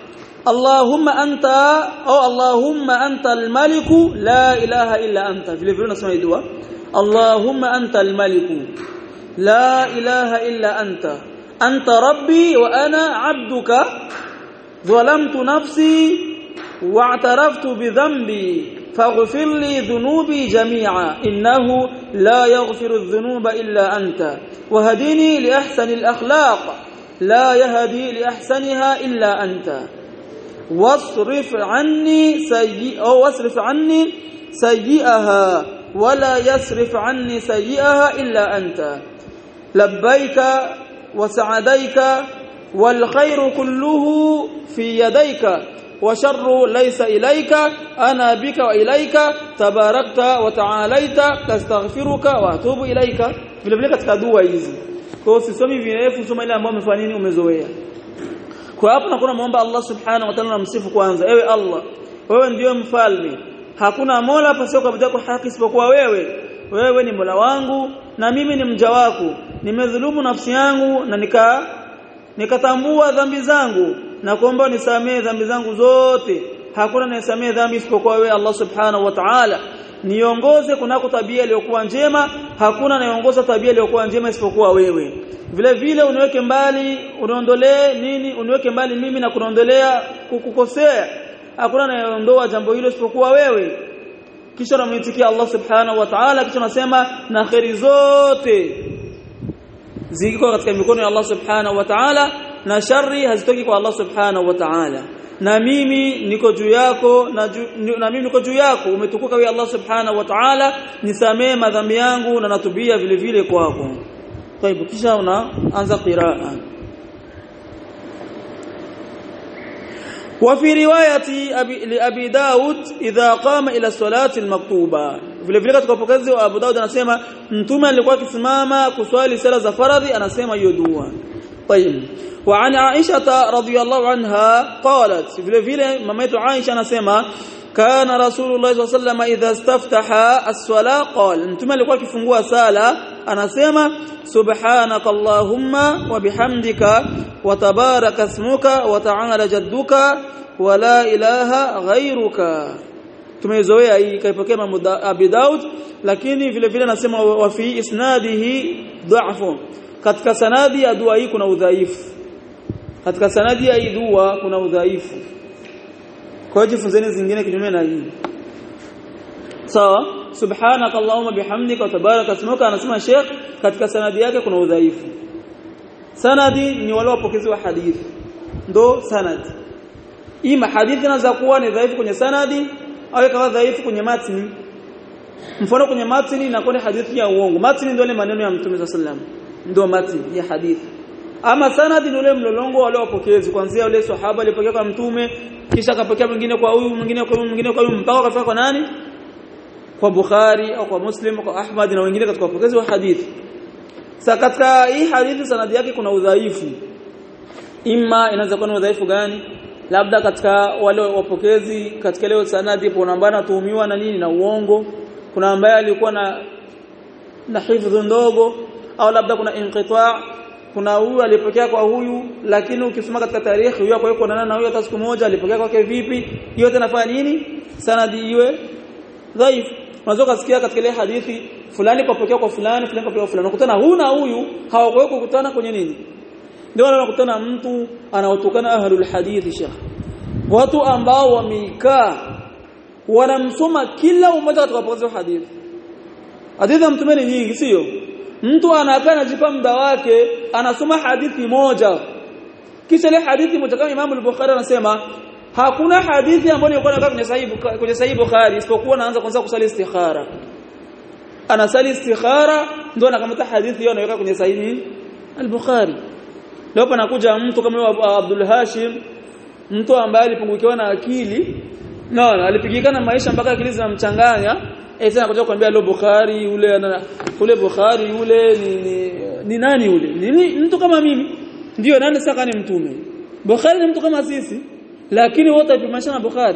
Allahumma anta au Allahumma anta al-malik la ilaha illa anta vile vile unasema dua Allahumma anta al-malik la ilaha illa anta anta rabbi wa ana 'abduka ظلمت نفسي واعترفت بذنبي فاغفر لي ذنوبي جميعا إنه لا يغفر الذنوب إلا أنت وهدني لأحسن الأخلاق لا يهدي لأحسنها إلا أنت واصرف عني سيئ أو واصرف عني سيئها ولا يصرف عني سيئها إلا أنت لبيك وسعديك والخير كله في يديك وشر ليس إليك أنا بك وإليك تباركت وتعاليت تستغفرك وأتوب إليك vile vile katika dua hizi kwa usisomi virefu soma ile ambayo umefanya nini umezoea kwa hapo nakuwa muomba Allah subhanahu wa ta'ala namsifu kwanza ewe Allah wewe ndiyo mfalme hakuna mola pasio kwa kwa haki isipokuwa wewe wewe ni mola wangu na mimi ni mja wako nimedhulumu nafsi yangu na nika nikatambua dhambi zangu na kuomba nisamee dhambi zangu zote hakuna anayesamee dhambi isipokuwa wewe Allah subhanahu wa ta'ala niongoze kunako tabia iliyokuwa njema hakuna anayeongoza tabia iliyokuwa njema isipokuwa wewe vile vile uniweke mbali uniondolee nini uniweke mbali mimi na kunaondolea kukukosea hakuna anayeondoa jambo hilo isipokuwa wewe kisha namwitikia Allah subhanahu wa ta'ala kisha nasema na kheri zote ziko katika mikono ya Allah subhanahu wa ta'ala na shari hazitoki kwa Allah subhanahu wa ta'ala na mimi niko juu yako na, ju, na mimi niko juu yako umetukuka wewe Allah subhanahu wa ta'ala nisamee madhambi yangu na natubia vile vile kwako طيب kisha unaanza qiraa وفي روايه ابي لابي داود اذا قام الى الصلاه المكتوبه vile vile katika upokezi wa Abu Daud anasema mtume alikuwa akisimama kuswali sala za faradhi anasema hiyo dua طيب وعن عائشه رضي الله عنها قالت vile vile mama yetu Aisha anasema kana rasulullah sallallahu alayhi wasallam idha istaftaha as-sala qala mtume alikuwa akifungua sala anasema subhanaka allahumma wa bihamdika wa tabaraka ismuka wa ta'ala jadduka wa la ilaha ghayruka tumezoea hii kaipokea Abi Daud lakini vile vile anasema wa fi isnadihi dha'fu katika sanadi ya dua hii kuna udhaifu katika sanadi ya hii dua kuna udhaifu kwa hiyo jifunzeni zingine kinyume na hii sawa subhanaka allahumma bihamdika wa tabaraka ismuka anasema sheikh katika sanadi yake kuna udhaifu sanadi ni wale wapokezi wa hadithi ndo sanadi ima hadithi inaweza kuwa ni dhaifu kwenye sanadi au ikawa dhaifu kwenye matni mfano kwenye matni inakuwa ni hadithi ya uongo matni ndio ile maneno ya mtume sallallahu ndio matni ya hadithi ama sanadi ni ule mlolongo wale wapokezi kuanzia ule sahaba alipokea kwa mtume kisha akapokea mwingine kwa huyu mwingine kwa huyu mwingine kwa huyu mpaka akafika kwa nani kwa Bukhari au kwa Muslim au kwa Ahmad na wengine katika wapokezi wa hadithi sasa katika hii hadithi sanadi yake kuna udhaifu imma inaweza kuwa ni udhaifu gani labda katika wale wapokezi katika leo sanadi kuna ambaye anatuhumiwa na nini na uongo kuna ambaye alikuwa na na hifdhi ndogo au labda kuna inqita kuna huyu alipokea kwa huyu lakini ukisoma katika tarehe huyu kwa yuko na huyu hata siku moja alipokea kwake vipi yote nafanya nini sanadi iwe dhaifu unaweza kusikia katika ile hadithi fulani kapokea kwa fulani fulani kapokea kwa fulani ukutana huyu na huyu hawakuwahi kukutana kwenye nini ndio unakutana mtu anaotokana ahlul hadithi shekh watu ambao wamekaa wanamsoma kila mmoja katika wapokezi wa hadithi hadithi mtume ni nyingi sio mtu anakaa anajipa muda wake anasoma hadithi moja kisha ile hadithi moja kama Imam al-Bukhari anasema hakuna hadithi ambayo ilikuwa inakaa kwenye sahihi kwenye sahihi Bukhari isipokuwa anaanza kwanza kusali istikhara anasali istikhara ndio anakamata hadithi hiyo anaweka kwenye sahihi al-Bukhari leo panakuja mtu kama yule Abdul Hashim mtu ambaye alipungukiwa na akili no alipigikana maisha mpaka akili zinamchanganya eh sasa nakuja kuambia leo Bukhari yule ule Bukhari yule ni, ni, ni nani yule ni mtu kama mimi ndio nani sasa ni mtume Bukhari ni mtu kama sisi lakini wote wapimanisha na Bukhari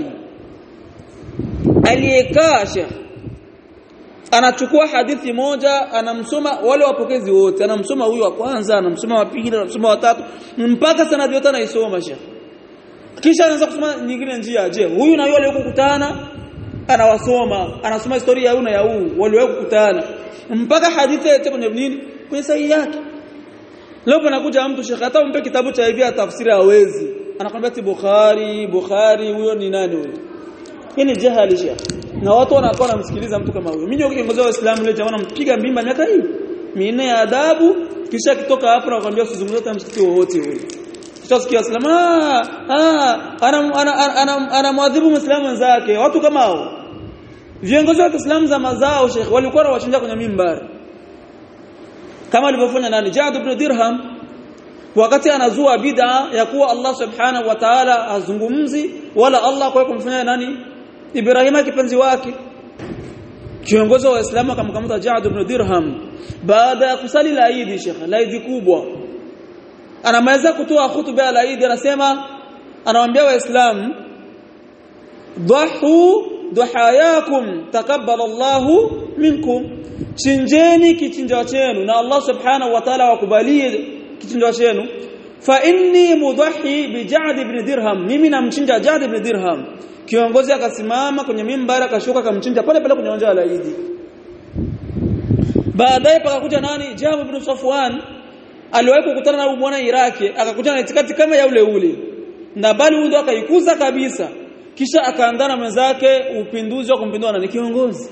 aliyekaa Sheikh anachukua hadithi moja anamsoma wale wapokezi wote anamsoma huyu wa kwanza anamsoma wa pili anamsoma wa tatu mpaka sanadi yote anaisoma Sheikh kisha anaanza kusoma nyingine njia je huyu na yule aliyokutana anawasoma anasoma historia ya huyu na ya huyu waliwahi kukutana mpaka hadithi yote kwenye nini kwenye sahihi yake leo panakuja mtu shekhe hata umpe kitabu cha hivi tafsiri hawezi anakwambia ti Bukhari Bukhari huyo ni nani huyo hii ni jahali shekhe na watu wanakuwa wanamsikiliza mtu kama huyo mimi ndio kiongozi wa Uislamu leo jamaa nampiga mbimba miaka hii minne ya adabu kisha kitoka hapo na kwambia usizungumze hata msikiti wowote ule Tutasikia Uislamu ah ah anamwadhibu Muislamu wenzake watu kama hao viongozi wa Kiislamu za mazao Sheikh walikuwa wanawachinja kwenye mimbari kama alivyofanya nani Ja'd ibn Dirham wakati anazua bid'a ya kuwa Allah subhanahu wa ta'ala azungumzi wala Allah kwa kumfanya nani Ibrahima kipenzi wake kiongozi wa Waislamu akamkamata Ja'd ibn Dirham baada ya kusali la Eid Sheikh la Eid kubwa anamaliza kutoa hutuba ya Eid anasema anawaambia waislamu dhahu duhayakum takabbala Allahu minkum chinjeni kichinjwa chenu na Allah subhanahu wa ta'ala wakubalie kichinjwa chenu fa inni mudhahi bi Ja'd ibn Dirham mimi namchinja Ja'd ibn Dirham kiongozi akasimama kwenye mimbara akashuka akamchinja pale pale kwenye uwanja wa Eid baadaye pakakuja nani Jamu ibn Safwan aliwahi kukutana na mwana Iraki akakutana na itikati kama ya ule ule na bali huyo ndo akaikuza kabisa kisha akaandana mwenzake upinduzi wa kumpindua na kiongozi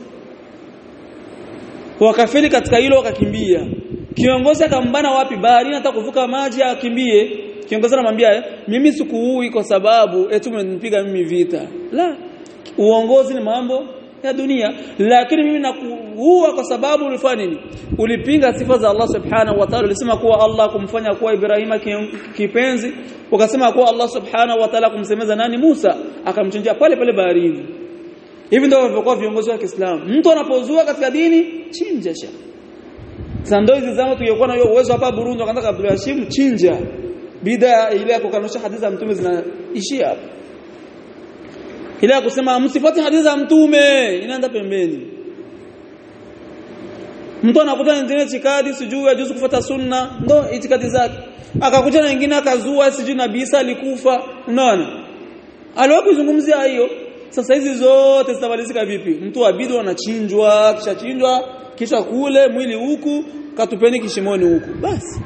wakafeli katika hilo wakakimbia kiongozi akambana wapi baharini hata kuvuka maji akimbie kiongozi anamwambia mimi sikuui kwa sababu eti umenipiga mimi vita la uongozi ni mambo ya dunia lakini mimi nakuua kwa sababu ulifanya nini ulipinga sifa za Allah subhanahu wa ta'ala ulisema kuwa Allah kumfanya kuwa Ibrahima kipenzi ukasema kuwa Allah subhanahu wa ta'ala kumsemeza nani Musa akamchinjia pale pale baharini hivi ndio walivyokuwa viongozi wa Kiislamu mtu anapozua katika dini chinja sha sasa ndio hizi zama tungekuwa na hiyo uwezo hapa Burundi wakaanza Abdul Hashim chinja bid'a ile ya kukanusha hadithi za mtume zinaishia hapa ile ya kusema msifuate hadithi za mtume inaenda pembeni mtu anakuta nyingine itikadi sijui ajuzu kufuata sunna ndo itikadi zake akakuja na nyingine akazua sijui nabii Isa alikufa unaona aliwakuzungumzia hiyo sasa hizi zote zitabadilika vipi mtu abidu anachinjwa kisha chinjwa kisha kule mwili huku katupeni kishimoni huku basi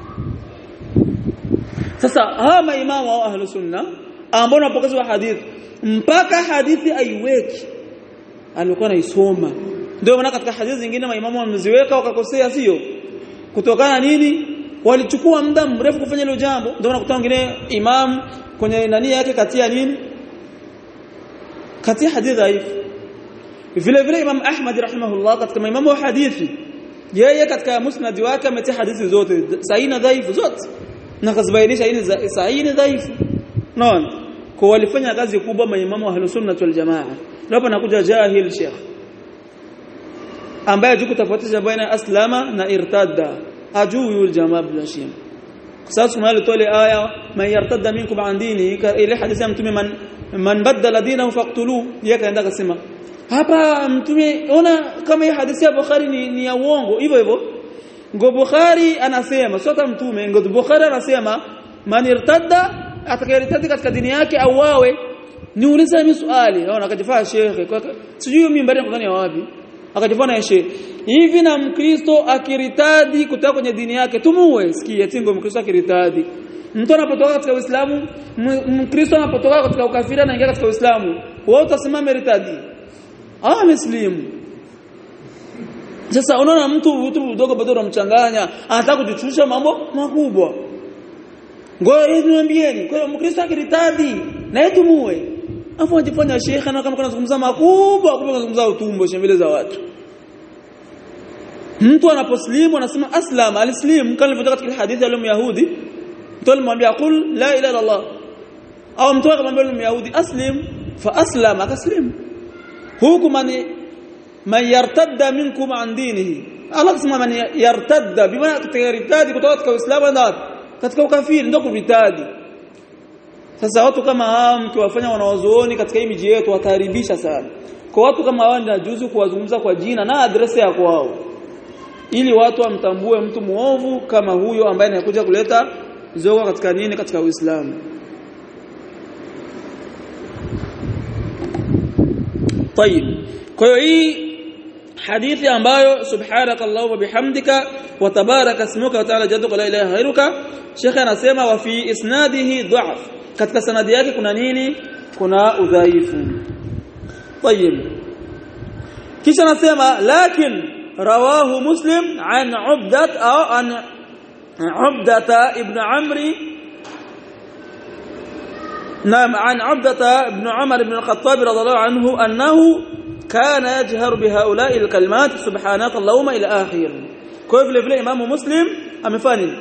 sasa hawa maimamu wa ahlus sunna ambao wanapokeza wa hadithi mpaka hadithi aiweki alikuwa anaisoma ndio maana katika hadithi zingine maimamu wameziweka wakakosea sio kutokana nini walichukua muda mrefu kufanya hilo jambo ndio unakuta wengine imam kwenye nani yake katia nini katia hadithi dhaifu vile vile imam ahmad rahimahullah katika maimamu wa hadithi yeye katika musnad wake ametia hadithi zote sahihi na dhaifu zote na kazibainisha hili sahihi na dhaifu naona kwa walifanya kazi kubwa maimamu wa sunna wal jamaa hapo nakuja jahil sheikh ambaye hajui kutofautisha baina aslama na irtadda ajui yule jamaa bila shima sasa tumali tole aya man yartadda minkum an dini ile hadithi ya mtume man man badala dinahu faqtulu yeye kaenda kasema hapa mtume ona kama hii hadithi ya Bukhari ni, ni ya uongo hivyo hivyo ngo Bukhari anasema sio kama mtume ngo Bukhari anasema man irtadda atakayertadi katika dini yake au wawe niulize mimi swali naona akajifaa shekhe sijui mimi mbali kwa wapi akajifanya shekhe hivi na mkristo akiritadi kutoka kwenye dini yake tumuue sikia tingo mkristo akiritadi mtu anapotoka katika uislamu mkristo anapotoka katika ukafiri anaingia katika uislamu wewe utasimama ritadi ah muslimu sasa unaona mtu mtu mdogo bado unamchanganya anataka kujichusha mambo makubwa ngoja niambieni kwa hiyo mkristo akiritadi na yetu muwe afu ajifanya shekha na kama kuna zungumza makubwa kumbe kunazungumza utumbo mbele za watu mtu anaposlimu anasema aslam alislim kama ilivyotoka katika hadithi ya Yahudi mtu alimwambia qul la ilaha illa Allah au mtu akamwambia yule Yahudi aslim fa aslama akaslim huku man man yartadda minkum an dinihi Allah kusema man yartadda bima yartadi kutoka katika Uislamu na katika ukafiri ndio kuritadi sasa watu kama hawa mkiwafanya wanawazuoni katika hii miji yetu wataharibisha sana kwa watu kama hawa ninajuzu kuwazungumza kwa jina na adresi ya kwao ili watu wamtambue mtu muovu kama huyo ambaye anakuja kuleta zogo katika nini katika Uislamu طيب kwa hiyo hii hadithi ambayo subhanaka allahumma bihamdika wa tabaraka ismuka wa ta'ala jadduka la ilaha ghairuka Sheikh anasema wa fi isnadihi dha'f katika sanadi yake kuna nini kuna udhaifu طيب kisha anasema lakin rawahu muslim an ubdat au an ubdata ibn amri نعم عن عبدة بن عمر بن الخطاب رضي الله عنه أنه كان يجهر بهؤلاء الكلمات سبحانك اللهم إلى آخر كيف vile إمام مسلم amefanya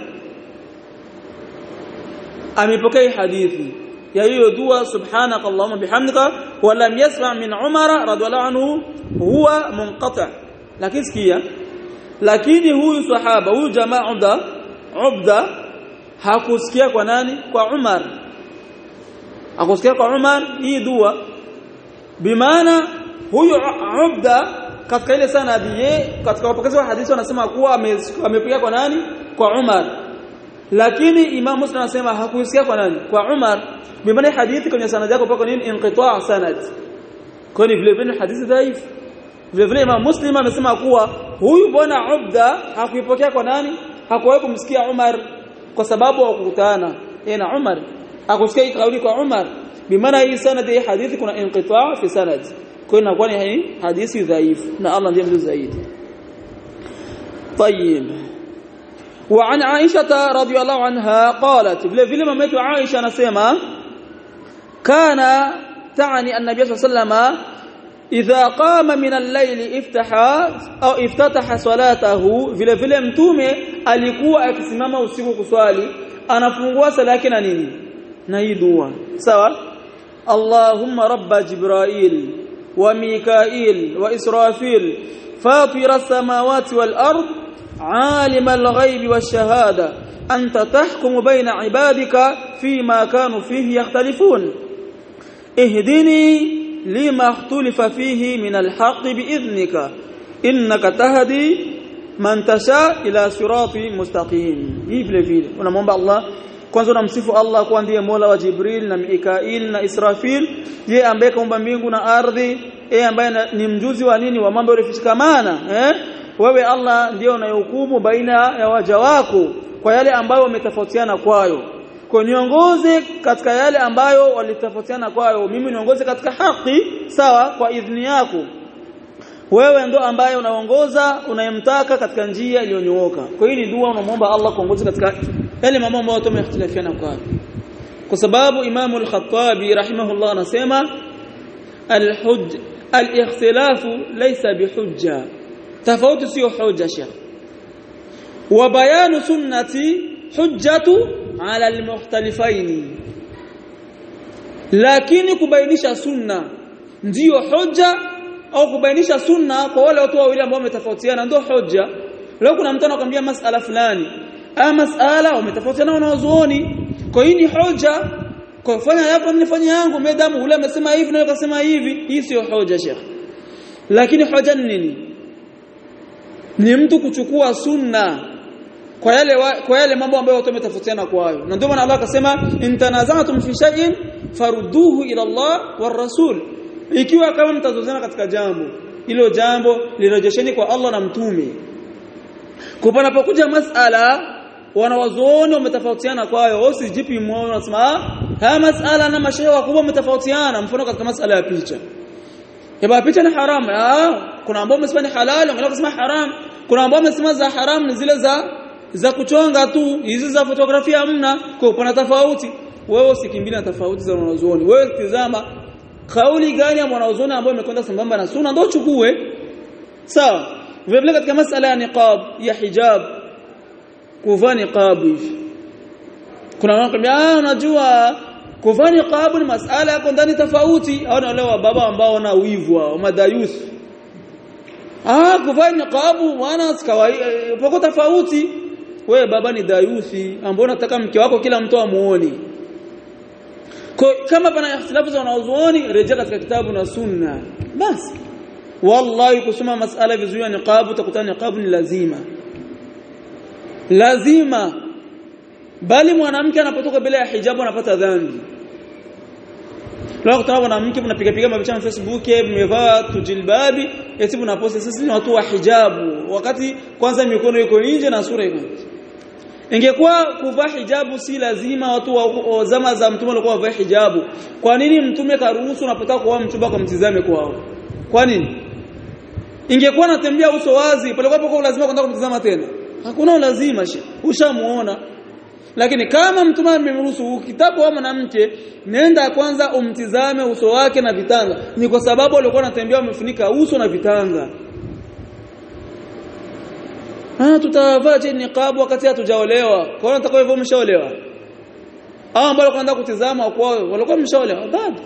amepokea hadithi ya hiyo dua subhanaka allahumma bihamdika wa lam yasma' min umara radhiallahu anhu huwa munqati' lakini sikia lakini huyu sahaba huyu jamaa ubda ubda hakusikia kwa nani kwa umar hakusikia kwa umar hii dua bimaana huyu ubda katika ile sanadi ye katika wapokezi wa hadithi wanasema kuwa amepiga kwa nani kwa umar lakini imam muslim anasema hakusikia kwa nani kwa umar bimaana hadithi kwenye sanad yako pako nini inqita' sanad kwani vile vile hadithi dhaifu vile vile imam muslim amesema kuwa huyu bwana ubda hakuipokea kwa nani hakuwahi kumsikia umar kwa sababu hawakukutana yeye na umar hakusikia hii kauli kwa umar bimaana hii sanad hii hadithi kuna inqita' fi sanad kwa hiyo inakuwa ni hadithi dhaifu na Allah ndiye mjuzi zaidi طيب وعن عائشة رضي الله عنها قالت vile vile mama yetu Aisha anasema kana تعني النبي صلى الله عليه وسلم إذا قام من الليل افتح أو افتتح صلاته vile vile mtume alikuwa akisimama usiku kuswali anafungua sala yake na nini na hii dua sawa Allahumma rabba Jibrail wa Mikail wa Israfil fatir as-samawati wal ard عالم الغيب والشهادة أنت تحكم بين عبادك فيما كانوا فيه يختلفون اهدني لما اختلف فيه من الحق بإذنك إنك تهدي من تشاء إلى صراط مستقيم hii vile vile unamwomba Allah kwanza unamsifu Allah kwa ndiye Mola wa Jibril na Mikail na Israfil yeye ambaye kaumba mbingu na ardhi yeye ambaye ni mjuzi wa nini wa mambo yaliyofichikamana eh wewe Allah ndiye unayehukumu baina ya waja wako kwa yale ambayo wametofautiana kwayo kwa niongoze katika yale ambayo walitofautiana kwayo mimi niongoze katika haki sawa kwa idhini yako wewe ndo ambaye unaongoza unayemtaka katika njia iliyonyooka kwa hiyo ni dua unamwomba Allah kuongoza katika yale mambo ambayo tumehitilafiana kwayo kwa sababu Imam al-Khattabi rahimahullah anasema al-hujj al-ikhtilafu laysa bihujja tofauti sio hoja shekh wa bayanu sunnati hujjatu ala almukhtalifaini lakini kubainisha sunna ndiyo hoja au kubainisha sunna kwa wale watu wawili ambao wametofautiana ndio hoja leo kuna mtu anakuambia masala fulani aya masala wametofautiana wanazuoni kwa hiyo ni hoja kwa fanya yako nifanye yangu medamu ule amesema hivi na akasema hivi hii sio hoja shekh lakini hoja ni nini ni mtu kuchukua sunna kwa yale wa, kwa yale mambo ambayo watu wametofautiana kwayo na ndio maana Allah akasema intanazatum fi shay'in farudduhu ila Allah war rasul ikiwa kama mtazozana katika jambo hilo jambo lirejesheni kwa Allah na mtume kupanapokuja masala wanawazuoni wametofautiana kwayo usijipi moyo unasema haya masala na mashehe wakubwa wametofautiana mfano katika masala ya picha Yaba picha ni haram. Ah, kuna ambao wamesema ni halali, wengine wakasema haram. Kuna ambao wamesema za haram ni zile za za kuchonga tu, hizi za fotografia hamna. Kwa kuna tofauti. Wewe usikimbie na tofauti za wanazuoni. Wewe tizama kauli gani ya mwanazuoni ambayo imekwenda sambamba na sunna ndio chukue. Sawa. Vile vile katika masala ya niqab, ya hijab, kuvaa niqab hivi. Kuna wanakwambia ah, unajua kuvaa niqab ni masala yako ndani tofauti au na wale wa baba ambao wana wivu wa madayusi ah kuvaa niqab wana kawaida poko tofauti wewe baba ni dayusi ambao unataka mke wako kila mtu amuone kama pana ikhtilafu za wanazuoni rejea katika kitabu na sunna basi wallahi kusoma masala vizuri ya niqab utakutana niqab ni lazima lazima bali mwanamke anapotoka bila ya hijabu anapata dhambi Leo kutana mwanamke mnapiga piga mapicha na Facebook, mmevaa tujilbabi, eti mnaposti sisi ni watu wa hijabu. Wakati kwanza mikono iko nje na sura iko nje. Ingekuwa kuvaa hijabu si lazima watu wa zama za mtume walikuwa wavaa hijabu. Kwa nini mtume karuhusu unapotaka kuoa mchumba kwa mtizame kwao? Kwa nini? Ingekuwa natembea uso wazi, pale kwa lazima kwenda kumtizama tena. Hakuna lazima she. Ushamuona. Lakini kama mtume amemruhusu ukitabu wa mwanamke nenda kwanza umtizame uso wake na vitanga. Ni kwa sababu walikuwa wanatembea wamefunika uso na vitanga. Ah tutavaa je niqab wakati hatujaolewa. Kwa hiyo nataka hivyo umeshaolewa. Hao ambao wanaenda kutizama kwao walikuwa wameshaolewa. Bado.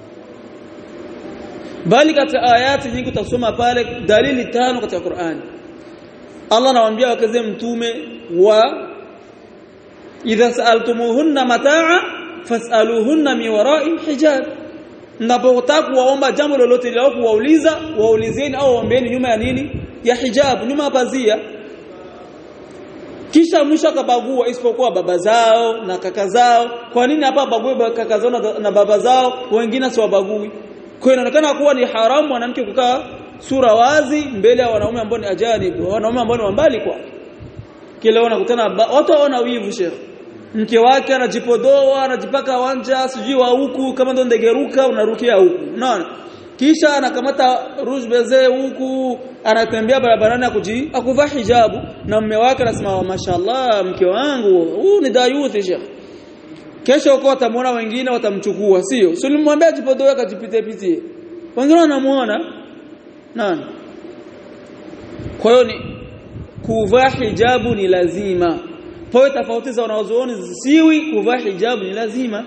Bali katika ayati nyingi utasoma pale dalili tano katika Qur'ani. Allah anawaambia wakaze mtume wa idha sa'altumuhunna mataa fas'aluhunna min wara'i hijab mnapotaka kuwaomba jambo lolote lao kuwauliza waulizeni au waombeeni nyuma ya nini ya hijab nyuma ya pazia kisha mwisho akabagua isipokuwa baba zao na kaka zao kwa nini hapa bague kaka zao na, na baba zao wengine siwabagui kwa inaonekana kuwa ni haramu mwanamke kukaa sura wazi mbele ya wanaume ambao ni ajanib wanaume ambao ni mbali kwa kile wanakutana watu waona wivu sheikh mke wake anajipodoa anajipaka wanja sijui wa huku kama ndo ndegeruka unarukia huku unaona kisha anakamata rouge beze huku anatembea barabarani akuji akuvaa hijabu na mume wake anasema mashallah mke wangu huu ni dayuthi sheikh kesho uko watamwona wengine watamchukua sio sio ulimwambia jipodoe akajipitie pitie wengine wanamuona nani kwa hiyo ni kuvaa hijabu ni lazima kwa tofauti za wanazuoni zisiwi kuvaa hijabu ni lazima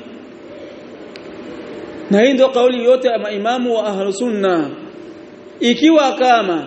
na hii ndio kauli yote ya maimamu wa ahlus sunna ikiwa kama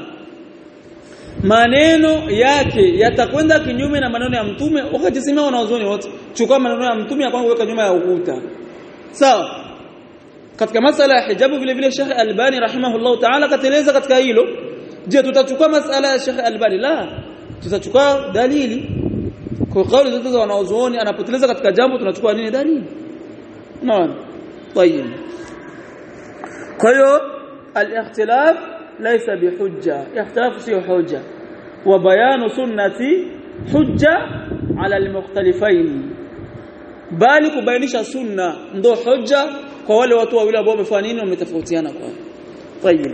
maneno yake yatakwenda kinyume na maneno ya mtume wakajisimama wanazuoni wote chukua maneno ya mtume ya kwangu weka nyuma ya ukuta sawa katika masala ya hijabu vile vile Sheikh Albani rahimahullah ta'ala kateleza katika hilo je tutachukua masala ya Sheikh Albani la tutachukua dalili kwa kauli zote za wanaozuoni anapoteleza katika jambo tunachukua nini dalili naam طيب kwa hiyo al-ikhtilaf laysa bihujja ikhtilaf sio hujja wa bayanu sunnati hujja ala al-mukhtalifain bali kubainisha sunna ndo hujja kwa wale watu wawili ambao wamefanya nini wametofautiana kwa طيب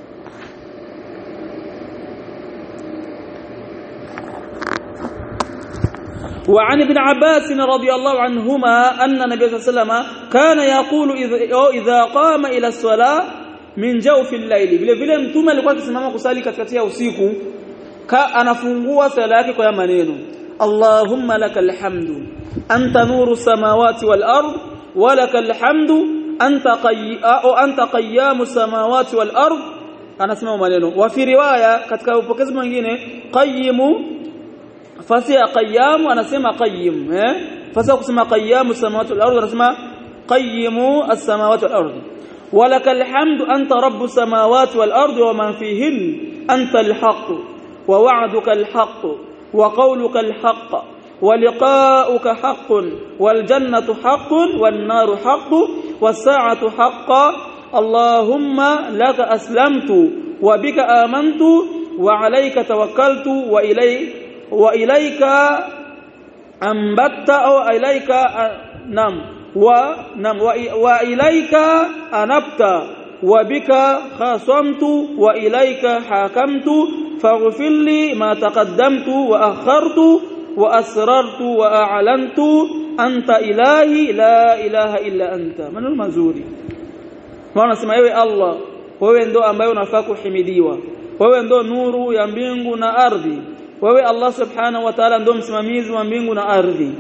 وعن ابن عباس رضي الله عنهما أن النبي صلى الله عليه وسلم كان يقول إذا قام إلى الصلاة من جوف الليل vile vile mtume alikuwa akisimama kusali katikati ya usiku ka anafungua sala yake kwa maneno Allahumma lakal hamdu anta nuru samawati wal ard wa lakal hamdu anta qayya anta qayyamu samawati wal ard anasema maneno wa fi riwaya katika upokezi mwingine qayyimu fasi ya qayyam anasema qayyim eh fasi kusema qayyamu samawati wal ardh anasema qayyimu as-samawati wal ardh walakal hamdu anta rabbus samawati wal ardh wa man fihin anta al-haqq wa wa'duka al-haqq wa qawluka al-haqq wa liqa'uka haqqun wal jannatu haqqun wan naru haqqun was sa'atu haqqan allahumma laka aslamtu wa bika amantu wa alayka tawakkaltu wa ilayka وإليك أنبت أو إليك نعم ونعم وإليك أنبت وبك خاصمت وإليك حاكمت فاغفر لي ما تقدمت وأخرت وأسررت وأعلنت أنت إلهي لا إله إلا أنت من المزوري maana sema ewe Allah wewe ndo ambaye unafaa kuhimidiwa wewe ndo nuru ya mbingu na ardhi wewe Allah subhanahu wa ta'ala ndo msimamizi wa mbingu na ardhi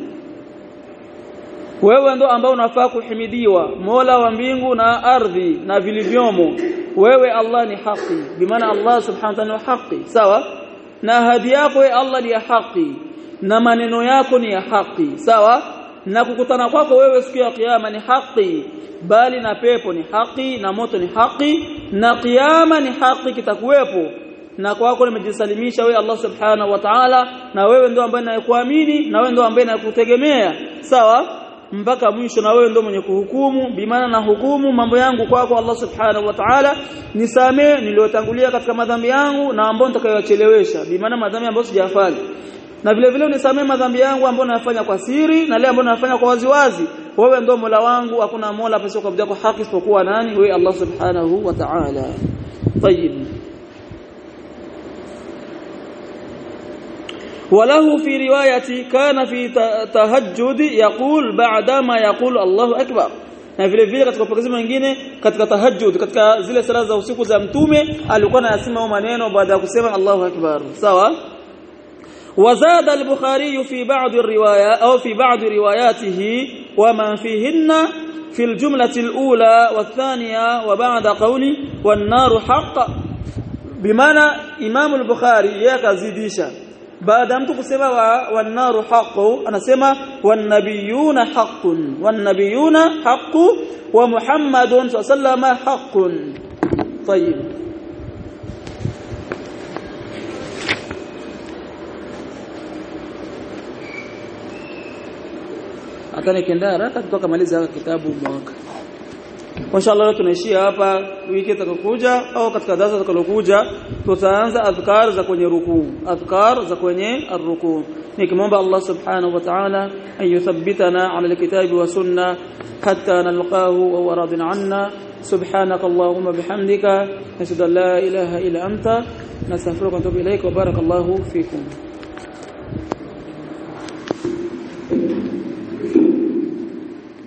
wewe ndo ambao unafaa kuhimidiwa Mola wa mbingu na ardhi na vilivyomo wewe Allah ni haki bimaana Allah subhanahu wa ta'ala ni haki sawa na ahadi yako ya Allah ni ya haki na maneno yako ni ya haki sawa na kukutana kwako wewe siku ya kiyama ni haki bali na pepo ni haki na moto ni haki na kiyama ni haki kitakuwepo na kwako nimejisalimisha wewe Allah subhanahu wa ta'ala na wewe ndio ambaye nayekuamini na wewe ndio ambaye nakutegemea sawa mpaka mwisho na wewe ndio mwenye kuhukumu bimaana na hukumu mambo yangu kwako Allah subhanahu wa ta'ala nisamee niliyotangulia katika madhambi yangu na ambao nitakayochelewesha bimaana madhambi ambayo sijafanya na vile vile unisamee madhambi yangu ambayo nayafanya kwa siri na yale ambayo nayafanya kwa waziwazi wewe ndio Mola wangu hakuna Mola pasipo kuabudiwa kwa haki isipokuwa nani wewe Allah subhanahu wa ta'ala طيب وله في روايه كان في تهجد يقول بعدما يقول الله اكبر na vile vile katika upokezi mwingine katika tahajjud katika zile sala za usiku za mtume alikuwa anasema maneno baada ya kusema Allahu akbar sawa وزاد البخاري في بعض الروايات أو في بعض رواياته ومن فيهن في الجملة الأولى والثانية وبعد قولي والنار حق بمعنى إمام البخاري يكزيدisha baada mtu kusema wannaru haqu anasema wannabiyuna haqqun wannabiyuna haqqu wa muhammadun sallama haqqun طيب hata nikienda haraka tutoka maliza kitabu mwaka Inshallah leo tunaishia hapa wiki itakayokuja au katika darasa litakalokuja tutaanza adhkar za kwenye rukuu adhkar za kwenye arrukuu nikimwomba Allah subhanahu wa ta'ala ayuthabbitana ala alkitabi wa sunna hatta nalqahu wa huwa radin anna subhanaka allahumma bihamdika nashhadu an la ilaha illa anta nastaghfiruka wa atubu ilaik wa barakallahu fikum